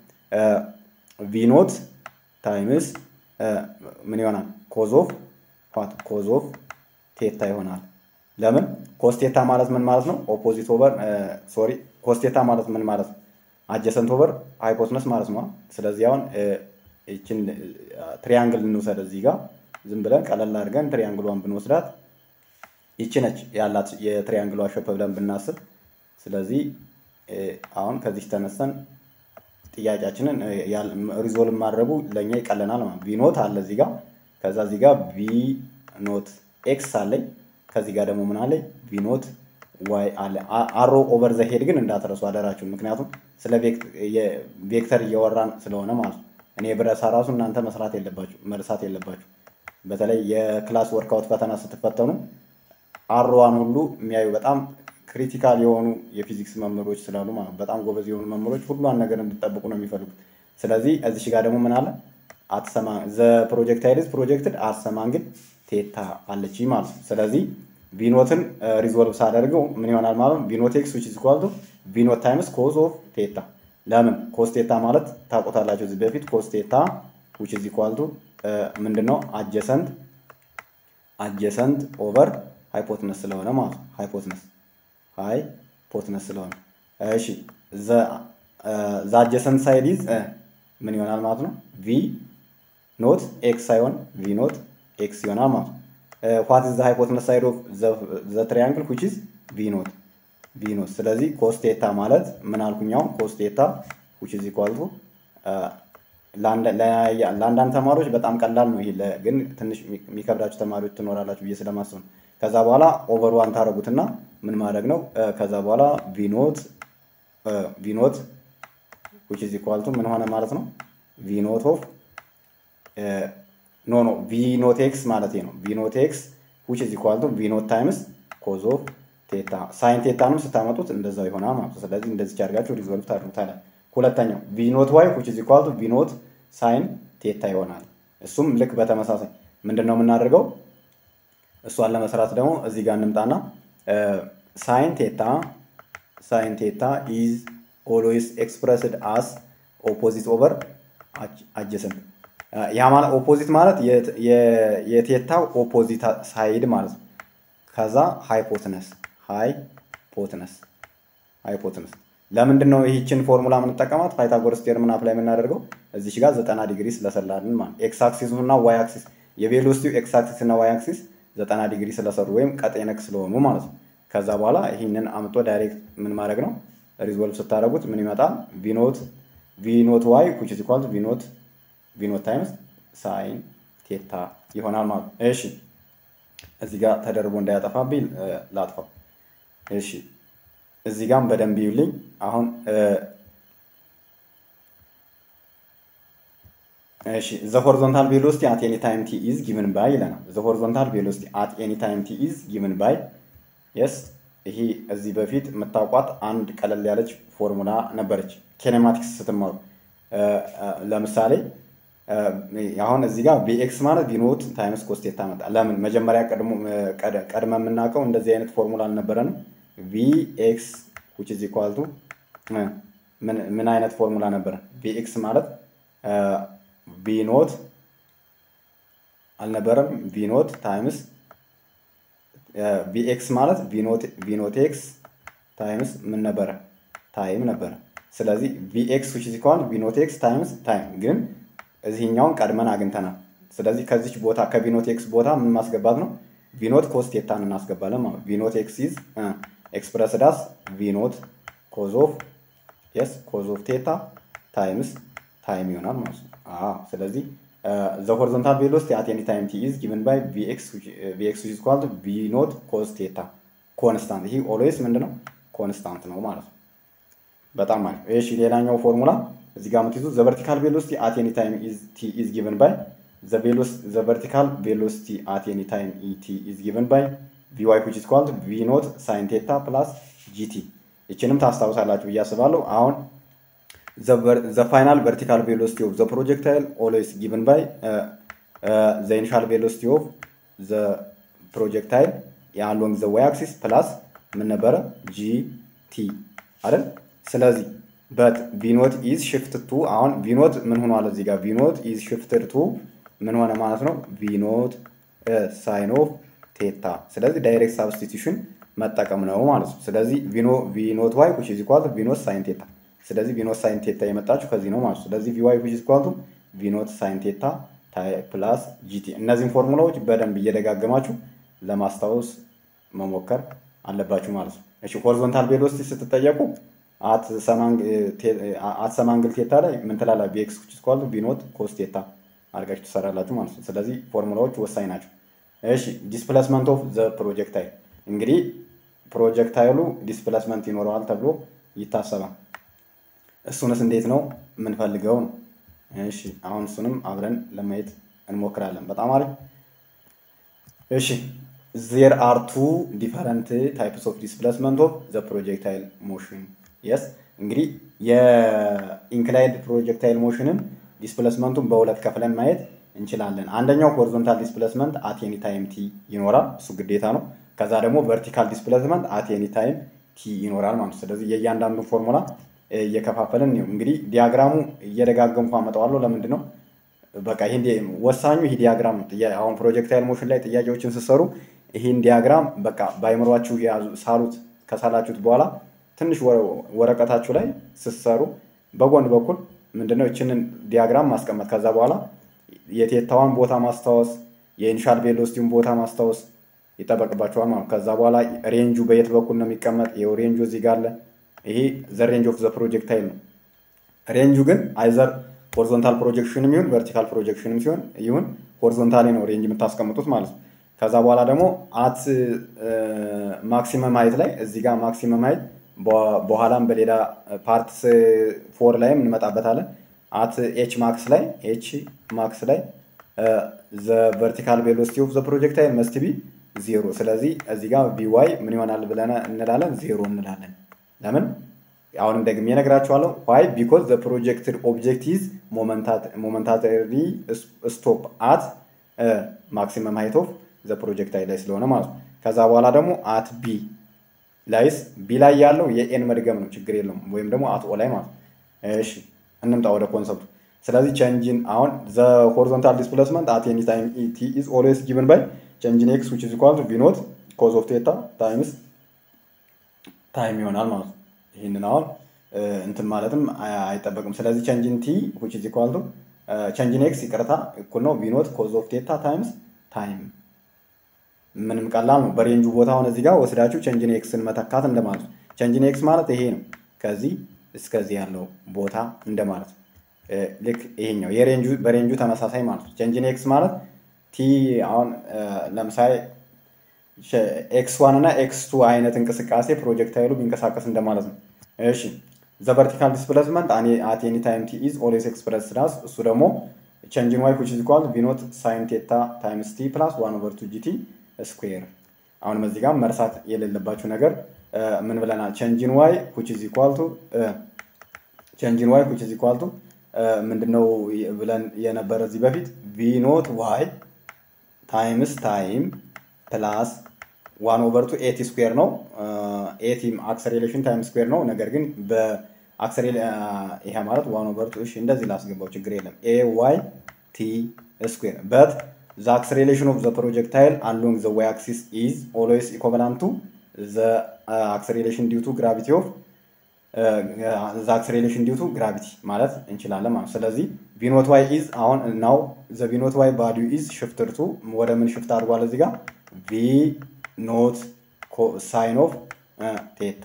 ቪኖት ታይምስ ምን ይሆናል ኮዝ ኦፍ ዋት ኮዝ ኦፍ ቴታ ይሆናል። ለምን ኮስቴታ ማለት ምን ማለት ነው? ኦፖዚት ኦቨር ሶሪ ኮስቴታ ማለት ምን ማለት ነው? አጀሰንት ኦቨር ሃይፖትነስ ማለት ነው። ስለዚህ አሁን ይችን ትሪያንግል እንውሰድ። እዚህ ጋር ዝም ብለን ቀለል አድርገን ትሪያንግሏን ብንወስዳት ይቺ ነች ያላት የትሪያንግሏ ሸፕ ብለን ብናስብ። ስለዚህ አሁን ከዚህ ተነስተን ጥያቄያችንን ሪዞልቭ ማድረጉ ለእኛ ይቀለናል ማለት ቪኖት አለ እዚህ ጋር ከዛ እዚህ ጋር ቪ ኖት ኤክስ አለኝ ከዚህ ጋር ደግሞ ምን አለኝ ቪኖት ዋይ አለ አሮ ኦቨር ዘ ሄድ ግን እንዳትረሱ አደራችሁ ምክንያቱም ስለ ቬክተር እያወራን ስለሆነ ማለት ነው እኔ ብረሳ ራሱ እናንተ መስራት የለባችሁ መርሳት የለባችሁ በተለይ የክላስ ወርክአውት ፈተና ስትፈተኑ አሮዋን ሁሉ የሚያዩ በጣም ክሪቲካል የሆኑ የፊዚክስ መምህሮች ስላሉ ማለት በጣም ጎበዝ የሆኑ መምህሮች ሁሏን ነገር እንድጠብቁ ነው የሚፈልጉት። ስለዚህ እዚሽ ጋር ደግሞ ምን አለ አትሰማ ዘ ፕሮጀክታይልስ ፕሮጀክትድ አትሰማንግል ቴታ አለች ማለት ነው። ስለዚህ ቪኖትን ሪዞልቭ ሳደርገው ምን ይሆናል ማለት ነው? ቪኖት ኤክስ ዊች ኢዝ ኢኳል ቱ ቪኖት ታይምስ ኮዝ ኦፍ ቴታ። ለምን ኮስ ቴታ ማለት ታውቁታላችሁ እዚህ በፊት ኮስ ቴታ ዊች ኢዝ ኢኳል ቱ ምንድነው አጀሰንት አጀሰንት ኦቨር ሃይፖትነስ ስለሆነ ማለት ነው ሃይፖትነስ ሃይፖትነስ ስለሆነ እሺ ዘ አጀሰንት ሳይድ ኢዝ ምን ይሆናል ማለት ነው ቪ ኖት ኤክስ ሳይሆን ቪ ኖት ኤክስ ይሆናል ማለት ነው ዋት ኢዝ ዘ ሃይፖትነስ ሳይድ ኦፍ ዘ ትሪያንግል ዊች ኢዝ ቪ ኖት ቪ ኖት ስለዚህ ኮስቴታ ማለት ምን አልኩኛው ኮስቴታ ዊች ኢዝ ኢኳል ቱ ለአንዳንድ ተማሪዎች በጣም ቀላል ነው ይሄ ግን ትንሽ የሚከብዳችሁ ተማሪዎች ትኖራላችሁ ብዬ ስለማስብ ነው ከዛ በኋላ ኦቨር ዋን ታደረጉትና ምን ማድረግ ነው ከዛ በኋላ ቪኖት ቪኖት ዊች ኢዝ ኢኳል ቱ ምን ሆነ ማለት ነው ቪኖት ኦፍ ኖ ኖ ቪኖት ኤክስ ማለት ነው ቪኖት ኤክስ ዊች ኢዝ ኢኳል ቱ ቪኖት ታይምስ ኮዝ ኦፍ ቴታ ሳይን ቴታንም ስታመጡት እንደዛው ይሆናል ማለት ነው ስለዚህ እንደዚህ አድርጋችሁ ሪዞልቭ ታደርጉታለ ሁለተኛው ቪኖት ዋይ ዊች ኢዝ ኢኳል ቱ ቪኖት ሳይን ቴታ ይሆናል እሱም ልክ በተመሳሳይ ምንድን ነው የምናደርገው እሷን ለመስራት ደግሞ እዚህ ጋር እንምጣና ሳይን ቴታ ሳይን ቴታ ኢዝ ኦልዌይስ ኤክስፕረስድ አስ ኦፖዚት ኦቨር አጀሰንት ያ ማለት ኦፖዚት ማለት የቴታው ኦፖዚት ሳይድ ማለት ነው። ከዛ ሃይፖትነስ ሃይፖትነስ ሃይፖትነስ ለምንድን ነው ይህችን ፎርሙላ የምንጠቀማት? ፓይታጎረስ ቴርምን አፕላይ የምናደርገው እዚች ጋር ዘጠና ዲግሪ ስለሰላልን ማለት ኤክስ አክሲስ እና ዋይ አክሲስ የቬሎሲቲው ኤክስ አክሲስ እና ዋይ አክሲስ ዘጠና ዲግሪ ስለሰሩ ወይም ቀጤነክ ስለሆኑ ማለት ነው። ከዛ በኋላ ይህንን አምጦ ዳይሬክት ምን ማድረግ ነው? ሪዞልቭ ስታደረጉት ምን ይመጣል? ቪኖት ቪኖት ዋይ ኩች ኢኳል ቪኖት ቪኖት ታይምስ ሳይን ቴታ ይሆናል ማለት ነው። እሺ እዚህ ጋር ተደርቦ እንዳያጠፋብኝ ላጥፋው። እሺ እዚህ ጋም በደንብ ይዩልኝ። አሁን እሺ ዘ ሆሪዞንታል ቬሎሲቲ አት ኤኒ ታይም ቲ ኢዝ ጊቭን ባይ ይለናል። ዘ ሆሪዞንታል ቬሎሲቲ አት ኤኒ ታይም ቲ ኢዝ ጊቭን ባይ የስ ይሄ እዚህ በፊት የምታውቋት አንድ ቀለል ያለች ፎርሙላ ነበረች ኬኔማቲክስ ስትማሩ። ለምሳሌ አሁን እዚህ ጋር ቪኤክስ ማለት ቪኖት ታይምስ ኮስቴታ መጣ። ለምን መጀመሪያ ቀድመ የምናውቀው እንደዚህ አይነት ፎርሙላ አልነበረንም። ቪኤክስ ዊች ኢዝ ኢኳል ቱ ምን አይነት ፎርሙላ ነበረ? ቪኤክስ ማለት ቪኖት አልነበረም። ቪኖት ታይምስ ቪኤክስ ማለት ቪኖት ኤክስ ታይምስ ምን ነበረ? ታይም ነበረ። ስለዚህ ቪኤክስ ዊች ኢዝ ኢኳል ቪኖት ኤክስ ታይምስ ታይም ግን እዚህኛውን ቀድመን አግኝተናል። ስለዚህ ከዚች ቦታ ከቪኖት ኤክስ ቦታ ምን ማስገባት ነው? ቪኖት ኮስ ቴታን እናስገባለን ማለት ቪኖት ኤክስ ኢዝ ኤክስፕረስ ዳስ ቪኖት ኮዝ ኦፍ የስ ኮዝ ኦፍ ቴታ ታይምስ ታይም ይሆናል ማለት ነው። አዎ ስለዚህ ዘ ሆሪዞንታል ቬሎሲቲ አት ኤኒ ታይም ቲ ኢዝ ጊቨን ባይ ቪኤክስ ቪኤክስ ኢዝ ኢኳል ቱ ቪኖት ኮዝ ቴታ ኮንስታንት። ይሄ ኦልዌይስ ምንድነው ኮንስታንት ነው ማለት ነው። በጣም አሪፍ። እሺ ሌላኛው ፎርሙላ እዚህ ጋር የምትይዙ ዘ ቨርቲካል ቬሎሲቲ አት ኤኒ ታይም ቲ ኢዝ ጊቨን ባይ ዘ ቨርቲካል ቬሎሲቲ አት ኤኒ ታይም ቲ ኢዝ ጊቨን ባይ ቪዋይ ዊች ኢዝ ኢኳል ቱ ቪ ኖት ሳይን ቴታ ፕላስ ጂቲ። ይችንም ታስታውሳላችሁ ብዬ አስባለሁ። አሁን ዘ ፋይናል ቨርቲካል ቬሎሲቲ ኦፍ ዘ ፕሮጀክታይል ኦልዌይስ ጊቨን ባይ ዘ ኢኒሻል ቬሎሲቲ ኦፍ ዘ ፕሮጀክታይል አሎንግ ዘ ዋይ አክሲስ ፕላስ ምን ነበረ ጂቲ አይደል? ስለዚህ በት ቪኖት ኢዝ ሽፍት ቱ አሁን ቪኖት ምን ሆኗል? እዚህ ጋር ቪኖት ኢዝ ሽፍትድ ቱ ምን ሆነ ማለት ነው? ቪኖት ሳይን ኦፍ ቴታ። ስለዚህ ዳይሬክት ሳብስቲቱሽን መጠቀም ነው ማለት ነው። ስለዚህ ቪኖ ቪኖት ዋይ ዊች ኢዝ ኢኳል ቱ ቪኖት ሳይን ቴታ። ስለዚህ ቪኖት ሳይን ቴታ የመጣችሁ ከዚህ ነው ማለት ነው። ስለዚህ ቪዋይ ዊች ኢዝ ኢኳል ቱ ቪኖት ሳይን ቴታ ፕላስ ጂቲ። እነዚህን ፎርሙላዎች በደንብ እየደጋገማችሁ ለማስታወስ መሞከር አለባችሁ ማለት ነው። እሺ ሆሪዞንታል ቬሎሲቲ ስትጠየቁ አት ሰማንግል ቴታ ላይ ምን ትላላ? ቢኤክስ ዊች ኢዝ ኢኳል ቱ ቪኖት ኮስ ቴታ አድርጋችሁ ትሰራላችሁ ማለት ነው። ስለዚህ ፎርሙላዎች ወሳኝ ናቸው። እሺ ዲስፕሌስመንት ኦፍ ዘ ፕሮጀክታይል እንግዲህ ፕሮጀክታይሉ ዲስፕሌስመንት ይኖረዋል ተብሎ ይታሰባል። እሱንስ እንዴት ነው የምንፈልገው ነው። እሺ አሁን እሱንም አብረን ለማየት እንሞክራለን። በጣም አሪፍ። እሺ ዜር አር ቱ ዲፈረንት ታይፕስ ኦፍ ዲስፕሌስመንት ኦፍ ዘ ፕሮጀክታይል ሞሽን የስ እንግዲህ የኢንክላይድ ፕሮጀክታይል ሞሽንን ዲስፕሌስመንቱን በሁለት ከፍለን ማየት እንችላለን። አንደኛው ሆሪዞንታል ዲስፕሌስመንት አት ኤኒ ታይም ቲ ይኖራል፣ እሱ ግዴታ ነው። ከዛ ደግሞ ቨርቲካል ዲስፕሌስመንት አት ኤኒ ታይም ቲ ይኖራል ማለት ነው። ስለዚህ የእያንዳንዱ ፎርሙላ እየከፋፈልን ነው። እንግዲህ ዲያግራሙ እየደጋገምኩ አመጣዋለሁ። ለምንድን ነው በቃ ይሄ ወሳኙ ይሄ ዲያግራም ነው። አሁን ፕሮጀክታይል ሞሽን ላይ ጥያቄዎችን ስትሰሩ ይህን ዲያግራም በቃ በአይምሯችሁ የያዙ ሳሉት። ከሳላችሁት በኋላ ትንሽ ወረቀታችሁ ላይ ስትሰሩ በጎን በኩል ምንድነው ይችንን ዲያግራም ማስቀመጥ ከዛ በኋላ የቴታዋን ቦታ ማስታወስ የኢኒሻል ቬሎሲቲውን ቦታ ማስታወስ ይጠበቅባቸዋል ማለት ከዛ በኋላ ሬንጁ በየት በኩል ነው የሚቀመጥ ይኸው ሬንጁ እዚህ ጋር አለ ይሄ ዘ ሬንጅ ኦፍ ዘ ፕሮጀክታይል ነው ሬንጁ ግን አይዘር ሆሪዞንታል ፕሮጀክሽንም ይሁን ቨርቲካል ፕሮጀክሽንም ሲሆን ይሁን ሆሪዞንታሊ ነው ሬንጅ የምታስቀምጡት ማለት ነው ከዛ በኋላ ደግሞ አት ማክሲመም ሀይት ላይ እዚህ ጋር ማክሲመም ሀይት በኋላም በሌላ ፓርት ፎር ላይም እንመጣበታለን አት ኤች ማክስ ላይ ኤች ማክስ ላይ ዘ ቨርቲካል ቬሎሲቲ ኦፍ ዘ ፕሮጀክታይል መስት ቢ ዜሮ። ስለዚህ እዚህ ጋር ቪዋይ ምን ይሆናል ብለን እንላለን? ዜሮ እንላለን። ለምን? አሁንም ደግሜ እነግራችኋለሁ። ዋይ ቢኮዝ ዘ ፕሮጀክትድ ኦብጀክት ኢዝ ሞመንታሪ ስቶፕ አት ማክሲመም ሃይት ኦፍ ዘ ፕሮጀክታይል ላይ ስለሆነ ማለት ነው። ከዛ በኋላ ደግሞ አት ቢ ላይስ ቢ ላይ ያለው የኤን መድገም ነው፣ ችግር የለውም። ወይም ደግሞ አት ኦ ላይ ማለት ነው። እሺ እንምጣ ወደ ኮንሰፕቱ። ስለዚህ ቼንጅን አሁን ዘ ሆሪዞንታል ዲስፕሌስመንት አት ኤኒ ታይም ቲ ኢዝ ኦልዌይስ ጊቨን ባይ ቼንጅን ኤክስ ዊች ኢዝ ኢኳል ቱ ቪ ኖት ኮዝ ኦፍ ቴታ ታይምስ ታይም ይሆናል ማለት ነው። ይህንን አሁን እንትን ማለትም አይጠበቅም። ስለዚህ ቼንጅን ቲ ዊች ኢዝ ኢኳል ቱ ቼንጅን ኤክስ ይቅርታ እኩል ነው ቪ ኖት ኮዝ ኦፍ ቴታ ታይምስ ታይም ምንም ቀላል ነው። በሬንጁ ቦታውን እዚህ ጋር ወስዳችሁ ቼንጅን ኤክስን መተካት እንደማለት ነው። ቼንጅን ኤክስ ማለት ይሄ ነው። ከዚህ እስከዚህ ያለው ቦታ እንደማለት ነው። ልክ ይሄኛው የሬንጁ በሬንጁ ተመሳሳይ ማለት ነው። ቼንጅን ኤክስ ማለት ቲ አሁን ለምሳሌ ኤክስ ዋን እና ኤክስ ቱ አይነት እንቅስቃሴ ፕሮጀክታይሉ ቢንቀሳቀስ እንደማለት ነው። እሺ ዘ ቨርቲካል ዲስፕሌስመንት አት ኤኒ ታይም ቲ ኢዝ ኦልዌይስ ኤክስፕረስ ዳስ እሱ ደግሞ ቼንጅን ዋይ ዊች ኢዝ ኢኳል ቪ ኖት ሳይን ቴታ ታይምስ ቲ ፕላስ ዋን ኦቨር ቱ ጂቲ ስኩዌር። አሁንም እዚህ ጋር መርሳት የሌለባችሁ ነገር ምን ብለናል? ቼንጅን ዋይ ዊች ኢዝ ኢኳል ቱ ቼንጅን ዋይ ዊች ኢዝ ኢኳል ቱ ምንድነው ብለን የነበረ እዚህ በፊት ቪ ኖት ዋይ ታይምስ ታይም ፕላስ ዋን ኦቨር ቱ ኤቲ ስኩዌር ነው። ኤቲ አክሰሌሬሽን ታይም ስኩዌር ነው። ነገር ግን በአክሰሌ ይሄ ማለት ዋን ኦቨር ቱ እሺ፣ እንደዚህ ላስገባው ችግር የለም። ኤ ዋይ ቲ ስኩዌር በት the acceleration of the projectile along the y-axis is always equivalent to the uh, acceleration due to gravity of uh, the acceleration due to gravity ማለት እንችላለን ማለት ስለዚህ ቪኖት ዋይ ኢዝ አሁን ናው ዘ ቪኖት ዋይ ቫሊዩ ኢዝ ሽፍትድ ቱ ወደ ምን ሽፍት አድርጓል እዚህ ጋር ቪ ኖት ሳይን ኦፍ ቴታ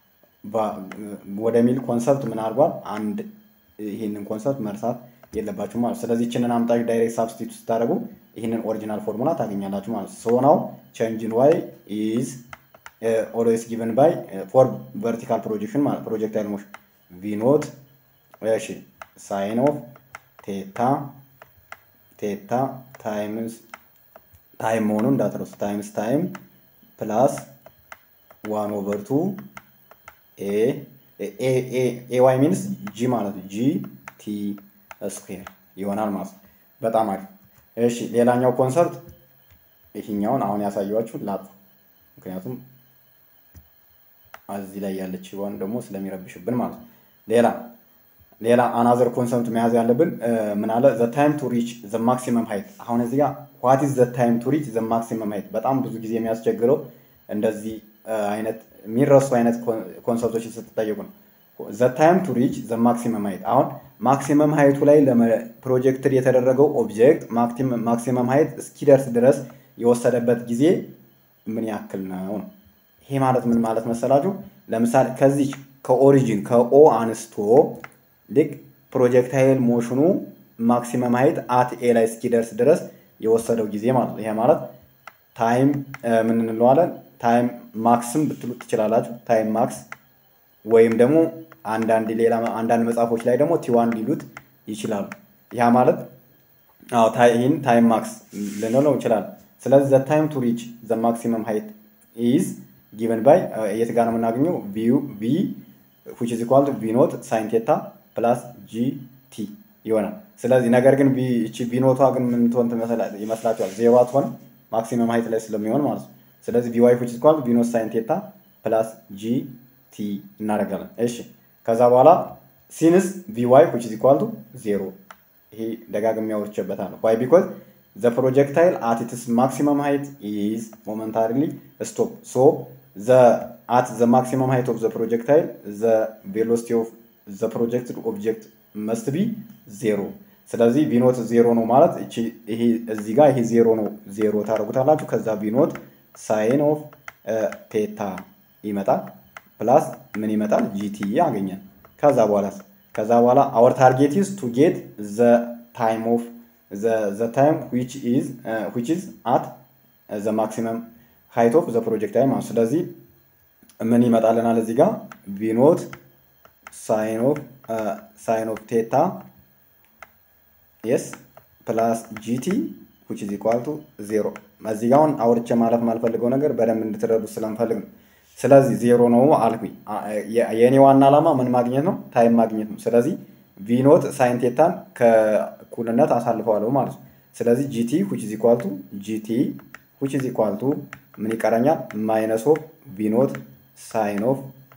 ወደሚል ኮንሰፕት ምን አድርጓል አንድ ይህንን ኮንሰፕት መርሳት የለባችሁ ማለት ስለዚህ ይችንን አምጣች ዳይሬክት ሳብስቲቱት ስታደርጉ ይህንን ኦሪጂናል ፎርሙላ ታገኛላችሁ ማለት ሶ ናው ቼንጅን ዋይ ኢዝ ኦልዌይስ ጊቨን ባይ ፎር ቨርቲካል ፕሮጀክሽን ማለት ፕሮጀክታይል ሞሽን ቪ ኖት እሺ ሳይን ኦፍ ቴታ ቴታ ታይምስ ታይም መሆኑ እንዳትረሱ ታይምስ ታይም ፕላስ ዋን ኦቨር ቱ ኤ ዋይ ሚንስ ጂ ማለት ነው ጂ ቲ ስኩዌር ይሆናል ማለት ነው። በጣም አሪፍ። እሺ ሌላኛው ኮንሰፕት ይህኛውን አሁን ያሳየኋችሁ ላጥ ምክንያቱም እዚህ ላይ ያለች ሆን ደግሞ ስለሚረብሽብን ማለት ነው። ሌላ ሌላ አናዘር ኮንሰፕት መያዝ ያለብን ምን አለ ዘ ታይም ቱ ሪች ዘ ማክሲመም ሃይት። አሁን እዚህ ጋር ዋት ኢዝ ዘ ታይም ቱ ሪች ዘ ማክሲመም ሃይት በጣም ብዙ ጊዜ የሚያስቸግረው እንደዚህ አይነት የሚረሱ አይነት ኮንሰፕቶችን ስትጠየቁ ነው። ዘ ታይም ቱ ሪች ዘ ማክሲመም ሃይት አሁን ማክሲመም ሃይቱ ላይ ፕሮጀክትድ የተደረገው ኦብጀክት ማክሲመም ሃይት እስኪደርስ ድረስ የወሰደበት ጊዜ ምን ያክል ነው ነው። ይሄ ማለት ምን ማለት መሰላችሁ? ለምሳሌ ከዚህ ከኦሪጂን ከኦ አንስቶ ልክ ፕሮጀክታይል ሞሽኑ ማክሲመም ሃይት አት ኤ ላይ እስኪደርስ ድረስ የወሰደው ጊዜ ማለት ነው። ይሄ ማለት ታይም ምን እንለዋለን? ታይም ማክስም ብትሉ ትችላላችሁ። ታይም ማክስ ወይም ደግሞ አንዳንድ ሌላ አንዳንድ መጽሐፎች ላይ ደግሞ ቲዋን ሊሉት ይችላሉ። ያ ማለት አዎ ይህን ታይም ማክስ ልንለው እንችላለን። ስለዚህ ዘ ታይም ቱ ሪች ዘ ማክሲመም ሃይት ኢዝ ጊቨን ባይ የት ጋር ነው የምናገኘው? ቪ ዊች ኢዝ ኢኳል ቱ ቪ ኖት ሳይን ቴታ ፕላስ ጂ ቲ ይሆናል። ስለዚህ ነገር ግን እቺ ቪ ኖቷ ግን ምን ትሆን ይመስላችኋል? ዜሮ አትሆንም ማክሲመም ሃይት ላይ ስለሚሆን ማለት ነው። ስለዚህ ቪ ዋይ ዊች ኢዝ ኢኳል ቱ ቪ ኖት ሳይን ቴታ ፕላስ ጂ ቲ እናደርጋለን። እሺ ከዛ በኋላ ሲንስ ቪ ዋይ ዊች ኢዝ ኢኳል ቱ ዜሮ ይሄ ደጋግሜ አውርቼበታለሁ። ዋይ ቢኮዝ ዘ ፕሮጀክታይል አት ኢትስ ማክሲመም ሃይት ኢዝ ሞመንታሪሊ ስቶፕ ሶ ዘ አት ዘ ማክሲመም ሃይት ኦፍ ዘ ፕሮጀክታይል ዘ ቬሎሲቲ ኦፍ ዘ ፕሮጀክትድ ኦብጀክት መስት ቢ ዜሮ። ስለዚህ ቢኖት ዜሮ ነው ማለት ይሄ እዚህ ጋር ይሄ ዜሮ ነው ዜሮ ታደርጉታላችሁ። ከዛ ቢኖት ሳይን ኦፍ ቴታ ይመጣል ፕላስ ምን ይመጣል ጂቲ ያገኛል። ከዛ በኋላ ከዛ በኋላ አወር ታርጌት ኢዝ ቱ ጌት ዘ ታይም ኦፍ ዘ ታይም ዊች ኢዝ ዊች ኢዝ አት ዘ ማክሲመም ሃይት ኦፍ ዘ ፕሮጀክታይል ማለት ስለዚህ ምን ይመጣልናል እዚህ ጋር ቪኖት ሳይን ኦፍ ሳይን ኦፍ ቴታ የስ ፕላስ ጂቲ ዊች ኢዝ ኢኳል ቱ ዜሮ። እዚህ ጋር አሁን አውርቼ ማለት ማልፈልገው ነገር በደንብ እንድትረዱ ስለምፈልግ ነው። ስለዚህ ዜሮ ነው አልኩኝ። የእኔ ዋና ዓላማ ምን ማግኘት ነው? ታይም ማግኘት ነው። ስለዚህ ቪኖት ሳይን ቴታን ከእኩልነት አሳልፈዋለሁ ማለት ነው። ስለዚህ ጂቲ ዊች ኢዝ ኢኳል ቱ ጂቲ ዊች ኢዝ ኢኳል ቱ ምን ይቀረኛል? ማይነስ ኦፍ ቪኖት ሳይን ኦፍ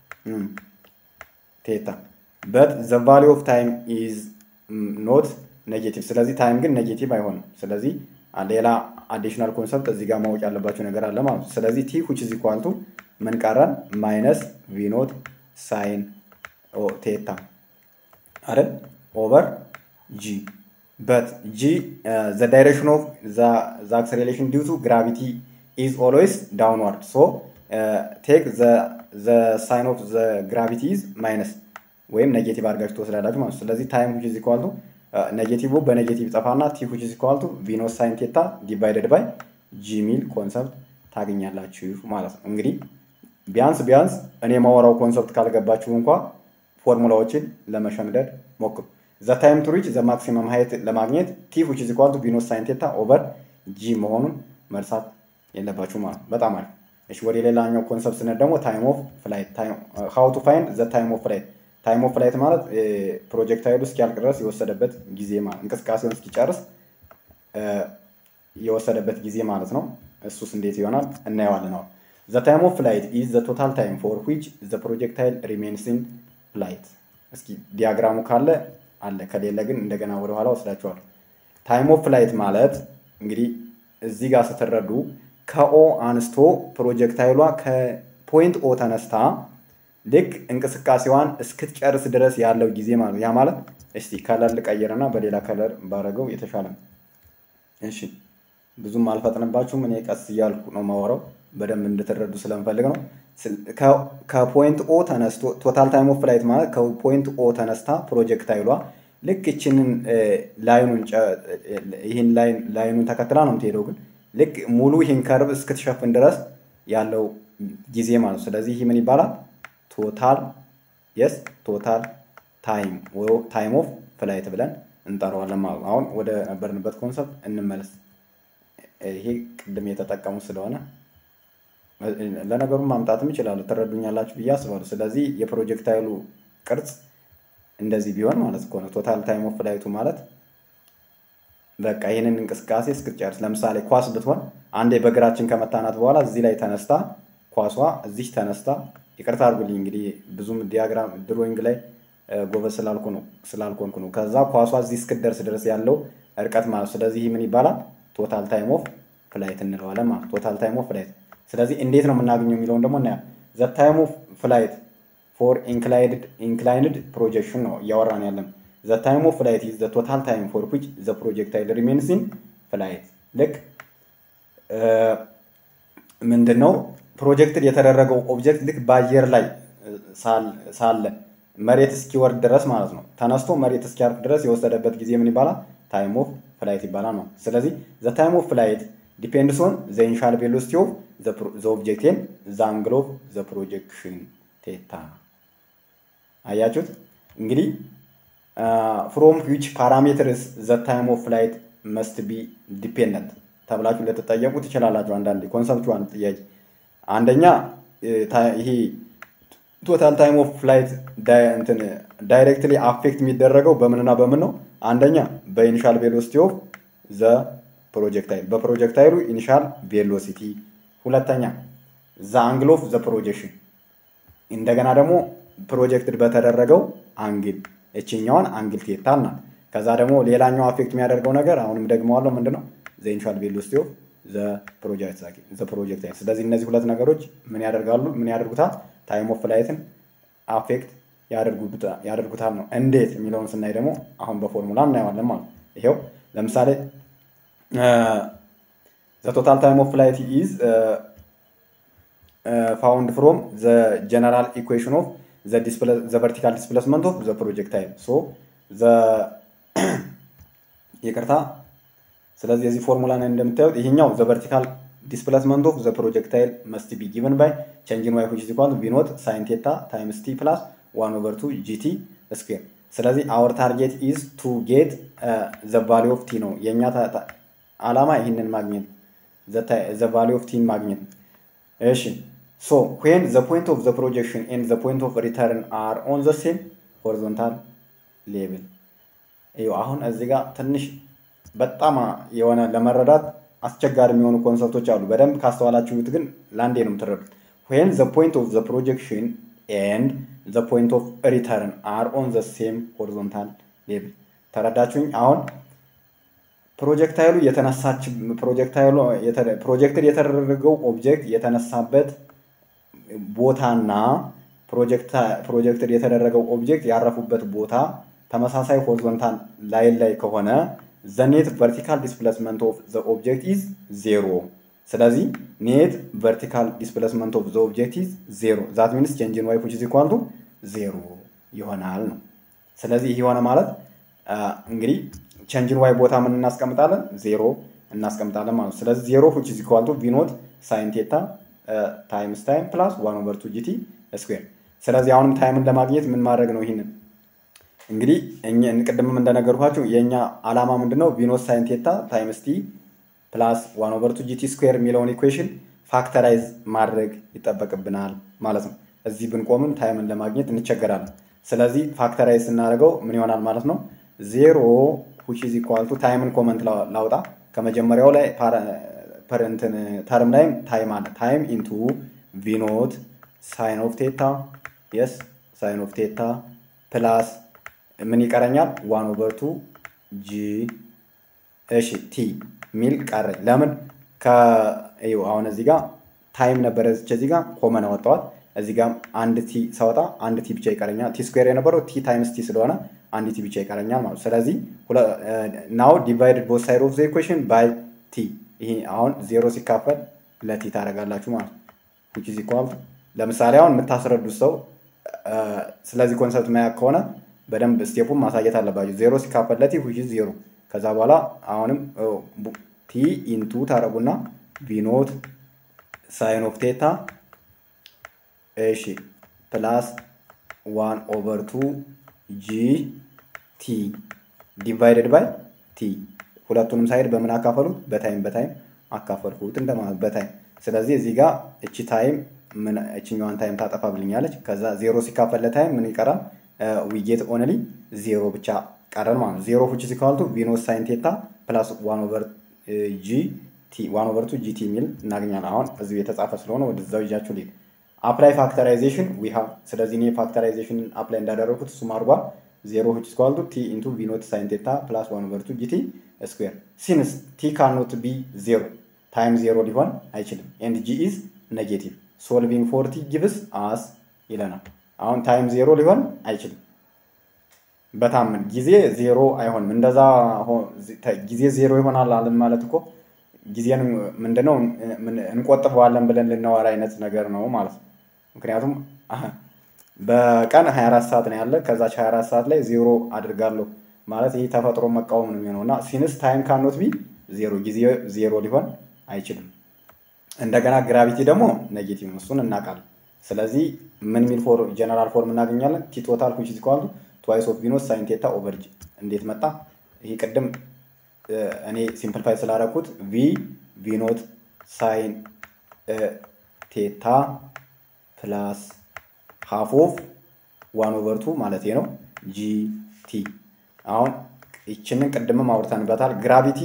ቴታ በት ዘ ቫሊ ኦፍ ታይም ኢዝ ኖት ኔጌቲቭ። ስለዚህ ታይም ግን ኔጌቲቭ አይሆንም። ስለዚህ ሌላ አዲሽናል ኮንሰፕት እዚህ ጋር ማወቅ ያለባቸው ነገር አለ ማለት ነው። ስለዚህ ቲ ዊች ኢዝ ኢኳል ቱ ምን ቀረን? ማይነስ ቪኖት ሳይን ቴታ አይደል ኦቨር ጂ በት ጂ ዘ ዳይሬክሽን ኦፍ ዘ አክሰሌሬሽን ዲው ቱ ግራቪቲ ኢዝ ኦልዌይስ ዳውንዋርድ ሶ ቴክ ዘ ሳይን ኦፍ ዘ ግራቪቲ ኢዝ ማይነስ ወይም ኔጌቲቭ አድርጋችሁ ትወስዳላችሁ ማለት ነው። ስለዚህ ታይም ዊች ኢዝ ኢኳል ቱ ኔጌቲቭ በኔጌቲቭ ጠፋና ቲ ዊች ኢዝ ኢኳል ቱ ቪኖስ ሳይን ቴታ ዲቫይደድ ባይ ጂ ሚል ኮንሰፕት ታገኛላችሁ ማለት ነው። እንግዲህ ቢያንስ ቢያንስ እኔ የማወራው ኮንሰፕት ካልገባችሁ እንኳ ፎርሙላዎችን ለመሸምደድ ሞክሩ። ዘ ታይም ቱ ሪች ዘ ማክሲመም ሀይት ለማግኘት ቲ ዊች ኢዝ ኢኳል ቱ ቪኖስ ሳይን ቴታ ኦቨር ጂ መሆኑን መርሳት የለባችሁ ማለት ነው። በጣም አሪፍ። እሺ ወደ ሌላኛው ኮንሰፕት ስንሄድ ደግሞ ታይም ኦፍ ፍላይት ሃው ቱ ፋይንድ ዘ ታይም ኦፍ ፍላይት ታይም ኦፍ ፍላይት ማለት ፕሮጀክታይሉ እስኪያልቅ ድረስ የወሰደበት ጊዜ ማለት እንቅስቃሴውን እስኪጨርስ የወሰደበት ጊዜ ማለት ነው። እሱስ እንዴት ይሆናል እናየዋለን። አሁን ዘ ታይም ኦፍ ፍላይት ኢዝ ዘ ቶታል ታይም ፎር ዊች ዘ ፕሮጀክታይል ሪሜንስ ኢን ፍላይት። እስኪ ዲያግራሙ ካለ አለ፣ ከሌለ ግን እንደገና ወደኋላ ወስዳችኋል። ታይም ኦፍ ፍላይት ማለት እንግዲህ እዚህ ጋር ስትረዱ ከኦ አንስቶ ፕሮጀክታይሏ ከፖይንት ኦ ተነስታ ልክ እንቅስቃሴዋን እስክትጨርስ ድረስ ያለው ጊዜ ማለት ያ ማለት እስቲ ከለር ልቀይርና በሌላ ከለር ባረገው የተሻለ ነው። እሺ ብዙም አልፈጥንባችሁም። እኔ ቀስ እያልኩ ነው ማወራው በደንብ እንድትረዱ ስለምፈልግ ነው። ከፖይንት ኦ ተነስቶ ቶታል ታይም ኦፍ ፍላይት ማለት ከፖይንት ኦ ተነስታ ፕሮጀክታይሏ ልክ ይችንን ላይኑን ይህን ላይኑን ተከትላ ነው የምትሄደው፣ ግን ልክ ሙሉ ይህን ከርብ እስክትሸፍን ድረስ ያለው ጊዜ ማለት ነው። ስለዚህ ይህ ምን ይባላል? ቶታል የስ ቶታል ታይም ታይም ኦፍ ፍላይት ብለን እንጠራዋለን ማለት ነው። አሁን ወደ ነበርንበት ኮንሰፕት እንመለስ። ይሄ ቅድም የተጠቀሙ ስለሆነ ለነገሩ ማምጣትም ይችላሉ። ትረዱኛላችሁ ብዬ አስባለሁ። ስለዚህ የፕሮጀክታይሉ ቅርጽ እንደዚህ ቢሆን ማለት እኮ ነው። ቶታል ታይም ኦፍ ፍላይቱ ማለት በቃ ይህንን እንቅስቃሴ እስክትጨርስ፣ ለምሳሌ ኳስ ብትሆን አንዴ በእግራችን ከመታናት በኋላ እዚህ ላይ ተነስታ ኳሷ እዚህ ተነስታ ይቅርታ አድርጉልኝ እንግዲህ ብዙም ዲያግራም ድሮይንግ ላይ ጎበዝ ስላልኩ ነው ስላልኮንኩ ነው። ከዛ ኳሷ እዚህ እስክትደርስ ድረስ ያለው እርቀት ማለት ስለዚህ ምን ይባላል? ቶታል ታይም ኦፍ ፍላይት እንለዋለን ማለት ቶታል ታይም ኦፍ ፍላይት። ስለዚህ እንዴት ነው የምናገኘው የሚለውን ደግሞ እናያ ዘ ታይም ኦፍ ፍላይት ፎር ኢንክላይንድ ፕሮጀክሽን ነው እያወራን ያለን። ዘ ታይም ኦፍ ፍላይት ኢዝ ዘ ቶታል ታይም ፎር ዊች ዘ ፕሮጀክታይል ሪሜንስ ኢን ፍላይት። ልክ ምንድን ነው ፕሮጀክትድ የተደረገው ኦብጀክት ልክ በአየር ላይ ሳለ መሬት እስኪወርድ ድረስ ማለት ነው። ተነስቶ መሬት እስኪያርፍ ድረስ የወሰደበት ጊዜ ምን ይባላል? ታይም ኦፍ ፍላይት ይባላል ነው። ስለዚህ ዘ ታይም ኦፍ ፍላይት ዲፔንድስ ኦን ዘ ኢኒሻል ቬሎሲቲ ኦፍ ዘ ኦብጀክት ኤንድ ዘ አንግል ኦፍ ዘ ፕሮጀክሽን ቴታ። አያችሁት እንግዲህ ፍሮም ዊች ፓራሜትርስ ዘ ታይም ኦፍ ፍላይት መስት ቢ ዲፔንደንት ተብላችሁ ልትጠየቁ ትችላላችሁ። አንዳንዴ ኮንሰፕቹዋል ጥያቄ አንደኛ ይሄ ቶታል ታይም ኦፍ ፍላይት ዳይሬክትሊ አፌክት የሚደረገው በምንና በምን ነው? አንደኛ በኢኒሻል ቬሎሲቲ ኦፍ ዘ ፕሮጀክታይል በፕሮጀክታይሉ ኢኒሻል ቬሎሲቲ፣ ሁለተኛ ዘ አንግል ኦፍ ዘ ፕሮጀክሽን፣ እንደገና ደግሞ ፕሮጀክትድ በተደረገው አንግል እችኛዋን አንግል ቴታ ናት። ከዛ ደግሞ ሌላኛው አፌክት የሚያደርገው ነገር አሁንም ደግመዋለሁ ምንድን ነው? ዘ ኢኒሻል ቬሎሲቲ ኦፍ ዘ ፕሮጀክታይል። ስለዚህ እነዚህ ሁለት ነገሮች ምን ያደርጋሉ? ምን ያደርጉታል? ታይም ኦፍ ፍላይትን አፌክት ያደርጉታል ነው። እንዴት የሚለውን ስናይ ደግሞ አሁን በፎርሙላ እናየዋለን ማለት ይሄው ለምሳሌ ዘ ቶታል ታይም ኦፍ ፍላይት ኢዝ ፋውንድ ፍሮም ዘ ጀነራል ኢኩዌሽን ኦፍ ዘ ቨርቲካል ዲስፕሌስመንት ኦፍ ዘ ፕሮጀክታይል ሶ ዘ ይቅርታ ስለዚህ የዚህ ፎርሙላ ላይ እንደምታዩት ይሄኛው ዘ ቨርቲካል ዲስፕሌስመንት ኦፍ ዘ ፕሮጀክታይል መስት ቢ ጊቨን ባይ ቼንጅን ዋይ ዊች ኢዝ ኢኳል ቪ ኖት ሳይን ቴታ ታይምስ ቲ ፕላስ ዋን ኦቨር ቱ ጂቲ ስኩዌር። ስለዚህ አወር ታርጌት ኢዝ ቱ ጌት ዘ ቫሊ ኦፍ ቲ ነው የእኛ አላማ ይህንን ማግኘት ዘ ቫሊ ኦፍ ቲን ማግኘት። እሺ ሶ ዌን ዘ ፖይንት ኦፍ ዘ ፕሮጀክሽን ኤንድ ዘ ፖይንት ኦፍ ሪተርን አር ኦን ዘ ሴም ሆሪዞንታል ሌቭል። አሁን እዚህ ጋር ትንሽ በጣም የሆነ ለመረዳት አስቸጋሪ የሚሆኑ ኮንሰፕቶች አሉ። በደንብ ካስተዋላችሁት ግን ለአንዴ ነው የምትረዱት። ዌን ዘ ፖይንት ኦፍ ዘ ፕሮጀክሽን ኤንድ ዘ ፖይንት ኦፍ ሪተርን አር ኦን ዘ ሴም ሆሪዞንታል ሌብል። ተረዳችሁኝ? አሁን ፕሮጀክታይሉ የተነሳች ፕሮጀክታይሉ ፕሮጀክትድ የተደረገው ኦብጀክት የተነሳበት ቦታና ፕሮጀክትድ የተደረገው ኦብጀክት ያረፉበት ቦታ ተመሳሳይ ሆሪዞንታል ላይን ላይ ከሆነ ዘ ኔት ቨርቲካል ዲስፕሌስመንት ኦፍ ዘ ኦብጀክት ኢዝ ዜሮ። ስለዚህ ኔት ቨርቲካል ዲስፕሌስመንት ኦፍ ዘ ኦብጀክት ኢዝ ዜሮ ዛት ሚንስ ቼንጅ ኢን ዋይ ዊች ኢዝ ኢኳል ቱ ዜሮ ይሆናል ነው። ስለዚህ ይህ የሆነ ማለት እንግዲህ ቼንጅን ዋይ ቦታ ምን እናስቀምጣለን? ዜሮ እናስቀምጣለን ማለት ነው። ስለዚህ ዜሮ ዊች ኢዝ ኢኳል ቱ ቪኖት ሳይን ቴታ ታይምስ ታይም ፕላስ ዋን ኦቨር ቱ ጂቲ ስኩዌር። ስለዚህ አሁንም ታይምን ለማግኘት ምን ማድረግ ነው? ይህንን እንግዲህ ቅድምም እንደነገርኳቸው የእኛ ዓላማ ምንድን ነው? ቪኖት ሳይን ቴታ ታይምስ ቲ ፕላስ ዋን ኦቨር ቱ ጂቲ ስኩዌር የሚለውን ኢኩዌሽን ፋክተራይዝ ማድረግ ይጠበቅብናል ማለት ነው። እዚህ ብንቆምም ታይምን ለማግኘት እንቸገራለን። ስለዚህ ፋክተራይዝ ስናደርገው ምን ይሆናል ማለት ነው? ዜሮ ዊች ኢዝ ኢኳል ቱ ታይምን ኮመንት ላውጣ ከመጀመሪያው ላይ እንትን ተርም ላይም ታይም አለ። ታይም ኢንቱ ቪኖት ሳይን ኦፍ ቴታ የስ ሳይን ኦፍ ቴታ ፕላስ ምን ይቀረኛል? ዋን ኦቨር ቱ ጂ እሺ ቲ ሚል ቀረኝ። ለምን ከይው አሁን እዚህ ጋር ታይም ነበረ እዚህ ጋር ኮመን አወጣዋት። እዚህ ጋር አንድ ቲ ሳወጣ አንድ ቲ ብቻ ይቀረኛል። ቲ ስኩዌር የነበረው ቲ ታይምስ ቲ ስለሆነ አንድ ቲ ብቻ ይቀረኛል ማለት ስለዚህ ናው ዲቫይድድ ቦት ሳይድ ኦፍ ዘ ኢኩዌሽን ባይ ቲ ይሄ አሁን ዜሮ ሲካፈል ለቲ ታደርጋላችሁ ማለት ነው። ዊች ኢዝ ኢኳል ለምሳሌ አሁን የምታስረዱት ሰው ስለዚህ ኮንሰፕት ማያቅ ከሆነ በደንብ ስቴፑን ማሳየት አለባቸው። ዜሮ ሲካፈል ለቲ ዊች ኢዝ ዜሮ። ከዛ በኋላ አሁንም ቲ ኢንቱ ታደረጉና ቪኖት ሳይን ኦፍ ቴታ እሺ ፕላስ ዋን ኦቨር ቱ ጂ ቲ ዲቫይደድ ባይ ቲ ሁለቱንም ሳይድ በምን አካፈሉት? በታይም በታይም አካፈልኩት እንደማለት በታይም። ስለዚህ እዚህ ጋር እቺ ታይም እችኛዋን ታይም ታጠፋብልኛለች። ከዛ ዜሮ ሲካፈል ለታይም ምን ይቀራል? ዊጌት ኦንሊ ዜሮ ብቻ ቀረን ማለት ነው። ዜሮ ፉች ሲካልቱ ቪኖስ ሳይን ቴታ ፕላስ ዋን ኦቨር ጂ ቲ ዋን ኦቨር ቱ ጂ ቲ የሚል እናገኛለን። አሁን እዚሁ የተጻፈ ስለሆነ ወደዛው ይዣችሁ ልሄድ። አፕላይ ፋክተራይዜሽን ዊ ሃቭ ስለዚህ እኔ ፋክተራይዜሽን አፕላይ እንዳደረኩት እሱም አድርጓል። ዜሮ ዊች ኢዝ ቱ ቲ ኢንቱ ቪ ኖት ሳይን ቴታ ፕላስ ዋን ኦቨር ቱ ጂቲ ስኩዌር ሲንስ ቲ ካኖት ቢ ዜሮ ታይም ዜሮ ሊሆን አይችልም ኤንድ ጂ ኢዝ ኔጌቲቭ ሶልቪንግ ፎር ቲ ጊቭስ አስ ይለናል። አሁን ታይም ዜሮ ሊሆን አይችልም። በታምን ጊዜ ዜሮ አይሆንም። እንደዛ ጊዜ ዜሮ ይሆናል አለን ማለት እኮ ጊዜን ምንድነው እንቆጥበዋለን ብለን ልናወራ አይነት ነገር ነው ማለት ነው። ምክንያቱም በቀን 24 ሰዓት ነው ያለ። ከዛች 24 ሰዓት ላይ ዜሮ አድርጋለሁ ማለት ይህ ተፈጥሮ መቃወም ነው የሚሆነው እና ሲንስ ታይም ካኖት ቢ ዜሮ ጊዜ ዜሮ ሊሆን አይችልም። እንደገና ግራቪቲ ደግሞ ኔጌቲቭ ነው፣ እሱን እናውቃለን። ስለዚህ ምን ሚል ፎር ጀነራል ፎርም እናገኛለን? ቲ ቶታል ዊች ኢዝ ኢኳል ቱ ትዋይስ ኦፍ ቪኖስ ሳይን ቴታ ኦቨር ጂ። እንዴት መጣ? ይሄ ቅድም እኔ ሲምፕሊፋይ ስላደረኩት ቪ ቪኖት ሳይን ቴታ ፕላስ ሃፍ ኦፍ ዋን ኦቨር ቱ ማለት ነው ጂ ቲ። አሁን ይችንን ቅድምም አውርተንበታል። ግራቪቲ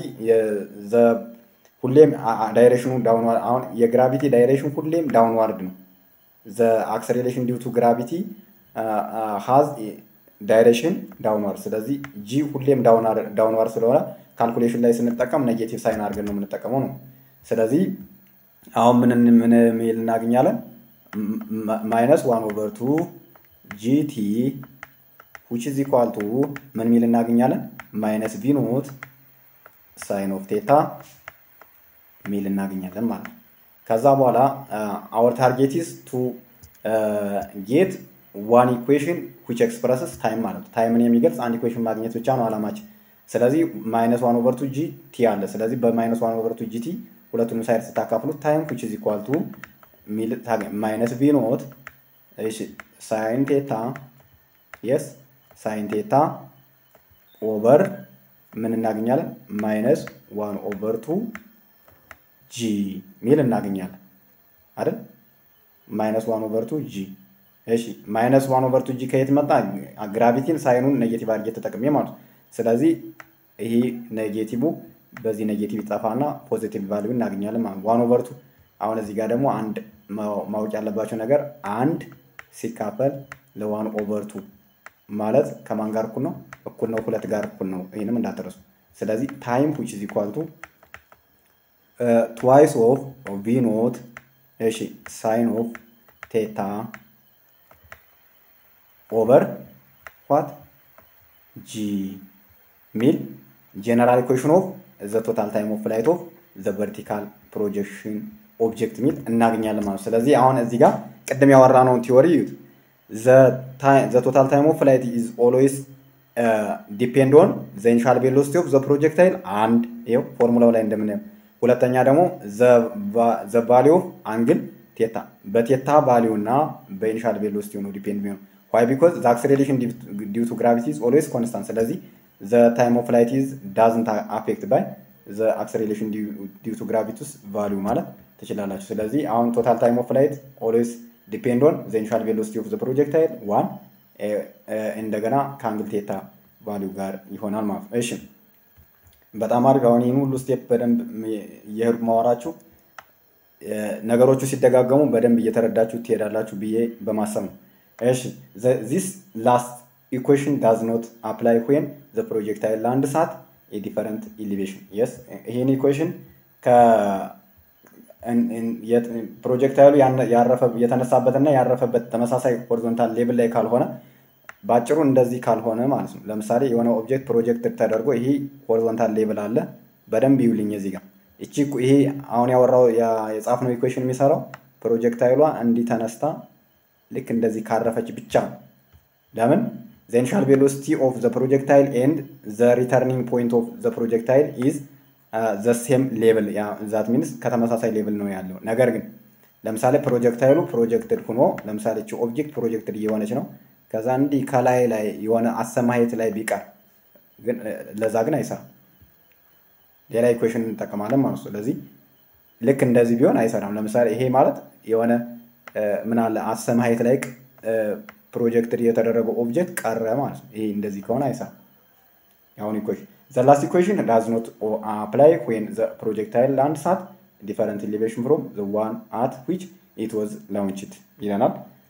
ሁሌም ዳይሬክሽኑ ዳውንዋርድ አሁን የግራቪቲ ዳይሬክሽን ሁሌም ዳውንዋርድ ነው። ዘ አክሰሌሬሽን ዲው ቱ ግራቪቲ ሃዝ ዳይሬክሽን ዳውንዋርድ። ስለዚህ ጂ ሁሌም ዳውንዋርድ ስለሆነ ካልኩሌሽን ላይ ስንጠቀም ኔጌቲቭ ሳይን አድርገን ነው የምንጠቀመው ነው። ስለዚህ አሁን ምን ምን ሚል እናገኛለን? ማይነስ ዋን ኦቨር ቱ ጂቲ ዊች ኢዝ ኢኳል ቱ ምን ሚል እናገኛለን? ማይነስ ቪ ኖት ሳይን ኦፍ ቴታ ሚል እናገኛለን ማለት ነው። ከዛ በኋላ አወር ታርጌት ኢዝ ቱ ጌት ዋን ኢኩዌሽን ዊች ኤክስፕረስስ ታይም ማለት ነው። ታይምን የሚገልጽ አንድ ኢኩዌሽን ማግኘት ብቻ ነው አላማችን። ስለዚህ ማይነስ ዋን ኦቨር ቱ ጂ ቲ አለ። ስለዚህ በማይነስ ዋን ኦቨር ቱ ጂ ቲ ሁለቱንም ሳይድ ስታካፍሉት ታይም ዊች ኢዝ ኢኳል ቱ ማይነስ ቪ ኖት ሳይን ቴታ የስ ሳይን ቴታ ኦቨር ምን እናገኛለን? ማይነስ ዋን ኦቨር ቱ ጂ ሚል እናገኛለን አይደል? ማይነስ ዋን ኦቨር ቱ ጂ። እሺ ማይነስ ዋን ኦቨር ቱ ጂ ከየት መጣ? ግራቪቲን ሳይኑን ኔጌቲቭ አድርጌ ተጠቅሜ ማለት ነው። ስለዚህ ይሄ ኔጌቲቭ በዚህ ኔጌቲቭ ይጠፋና ፖዚቲቭ ቫሊዩ እናገኛለን ማለት ዋን ኦቨር ቱ። አሁን እዚህ ጋር ደግሞ አንድ ማወቅ ያለባቸው ነገር አንድ ሲካፈል ለዋን ኦቨር ቱ ማለት ከማን ጋር እኩል ነው? እኩል ነው፣ ሁለት ጋር እኩል ነው። ይህንም እንዳትረሱ። ስለዚህ ታይም ዊች ኢዝ ኢኳል ቱ ትዋይስ ኦፍ ቪ ኖት እሺ ሳይን ኦፍ ቴታ ኦቨር ዋት ጂ ሚል ጀነራል ኢኩዌሽን ኦፍ ዘ ቶታል ታይም ኦፍ ፍላይት ኦፍ ዘ ቨርቲካል ፕሮጀክሽን ኦብጀክት ሚል እናገኛለን ማለት ነው። ስለዚህ አሁን እዚህ ጋር ቅድም ያወራነውን ቲዎሪ እዩት። ዘ ቶታል ታይም ኦፍ ፍላይት ኢዝ ኦልዌይስ ዲፔንድ ኦን ዘ ኢኒሻል ቬሎሲቲ ኦፍ ዘ ፕሮጀክታይል አንድ ይኸው ፎርሙላው ላይ እንደምናየው ሁለተኛ ደግሞ ዘ ቫሊዩ ኦፍ አንግል ቴታ በቴታ ቫሊዩ እና በኢኒሻል ቬሎሲቲ ነው ዲፔንድ የሚሆነው ዋይ ቢኮዝ ዘ አክሰሌሬሽን ዲው ቱ ግራቪቲ ኢዝ ኦልዌይስ ኮንስታንት ስለዚህ ዘ ታይም ኦፍ ፍላይት ኢዝ ዳዝንት አፌክት ባይ ዘ አክሰሌሬሽን ዲው ቱ ግራቪቲስ ቫሊዩ ማለት ትችላላችሁ ስለዚህ አሁን ቶታል ታይም ኦፍ ፍላይት ኦልዌይስ ዲፔንድ ኦን ዘ ኢኒሻል ቬሎሲቲ ኦፍ ዘ ፕሮጀክታይል ዋን እንደገና ከአንግል ቴታ ቫሊዩ ጋር ይሆናል ማለት ነው እሺ በጣም አሪፍ አሁን ይህን ሁሉ ስቴፕ በደንብ እየሄድኩ ማወራችሁ ነገሮቹ ሲደጋገሙ በደንብ እየተረዳችሁ ትሄዳላችሁ ብዬ በማሰብ ነው እሺ ዚስ ላስት ኢኩዌሽን ዳዝ ኖት አፕላይ ዌን ዘ ፕሮጀክታይል ለአንድ ሰዓት የዲፈረንት ኢሊቬሽን የስ ይህን ኢኩዌሽን ፕሮጀክታይሉ የተነሳበትና ያረፈበት ተመሳሳይ ሆሪዞንታል ሌብል ላይ ካልሆነ በአጭሩ እንደዚህ ካልሆነ ማለት ነው። ለምሳሌ የሆነ ኦብጀክት ፕሮጀክት ተደርጎ ይሄ ሆሪዞንታል ሌብል አለ። በደንብ ይውልኝ እዚህ ጋር እቺ ይሄ አሁን ያወራው የጻፍነው ኢኩዌሽን የሚሰራው ፕሮጀክታይሏ እንዲህ ተነስታ ልክ እንደዚህ ካረፈች ብቻ ነው። ለምን ዘ ኢኒሻል ቬሎሲቲ ኦፍ ዘ ፕሮጀክታይል ኤንድ ዘ ሪተርኒንግ ፖይንት ኦፍ ዘ ፕሮጀክታይል ኢዝ ዘ ሴም ሌብል ዛት ሚንስ ከተመሳሳይ ሌብል ነው ያለው። ነገር ግን ለምሳሌ ፕሮጀክታይሉ ፕሮጀክትድ ሆኖ ለምሳሌ እቺ ኦብጀክት ፕሮጀክትድ እየሆነች ነው ከዛ እንዲህ ከላይ ላይ የሆነ አሰማሄት ላይ ቢቀር ግን ለዛ ግን አይሰራም። ሌላ ኢኩዌሽን እንጠቀማለን ማለት ነው። ስለዚህ ልክ እንደዚህ ቢሆን አይሰራም። ለምሳሌ ይሄ ማለት የሆነ ምን አለ አሰማሄት ላይ ፕሮጀክት የተደረገው ኦብጀክት ቀረ ማለት ነው። ይሄ እንደዚህ ከሆነ አይሰራም። አሁን ኢኩዌሽን ዘ ላስት ኢኩዌሽን ዳዝ ኖት አፕላይ ዌን ዘ ፕሮጀክታይል ለአንድ ሰዓት ዲፈረንት ኢሊቬሽን ፍሮም ዘ ዋን አት ዊች ኢት ዋዝ ላውንችድ ይለናል።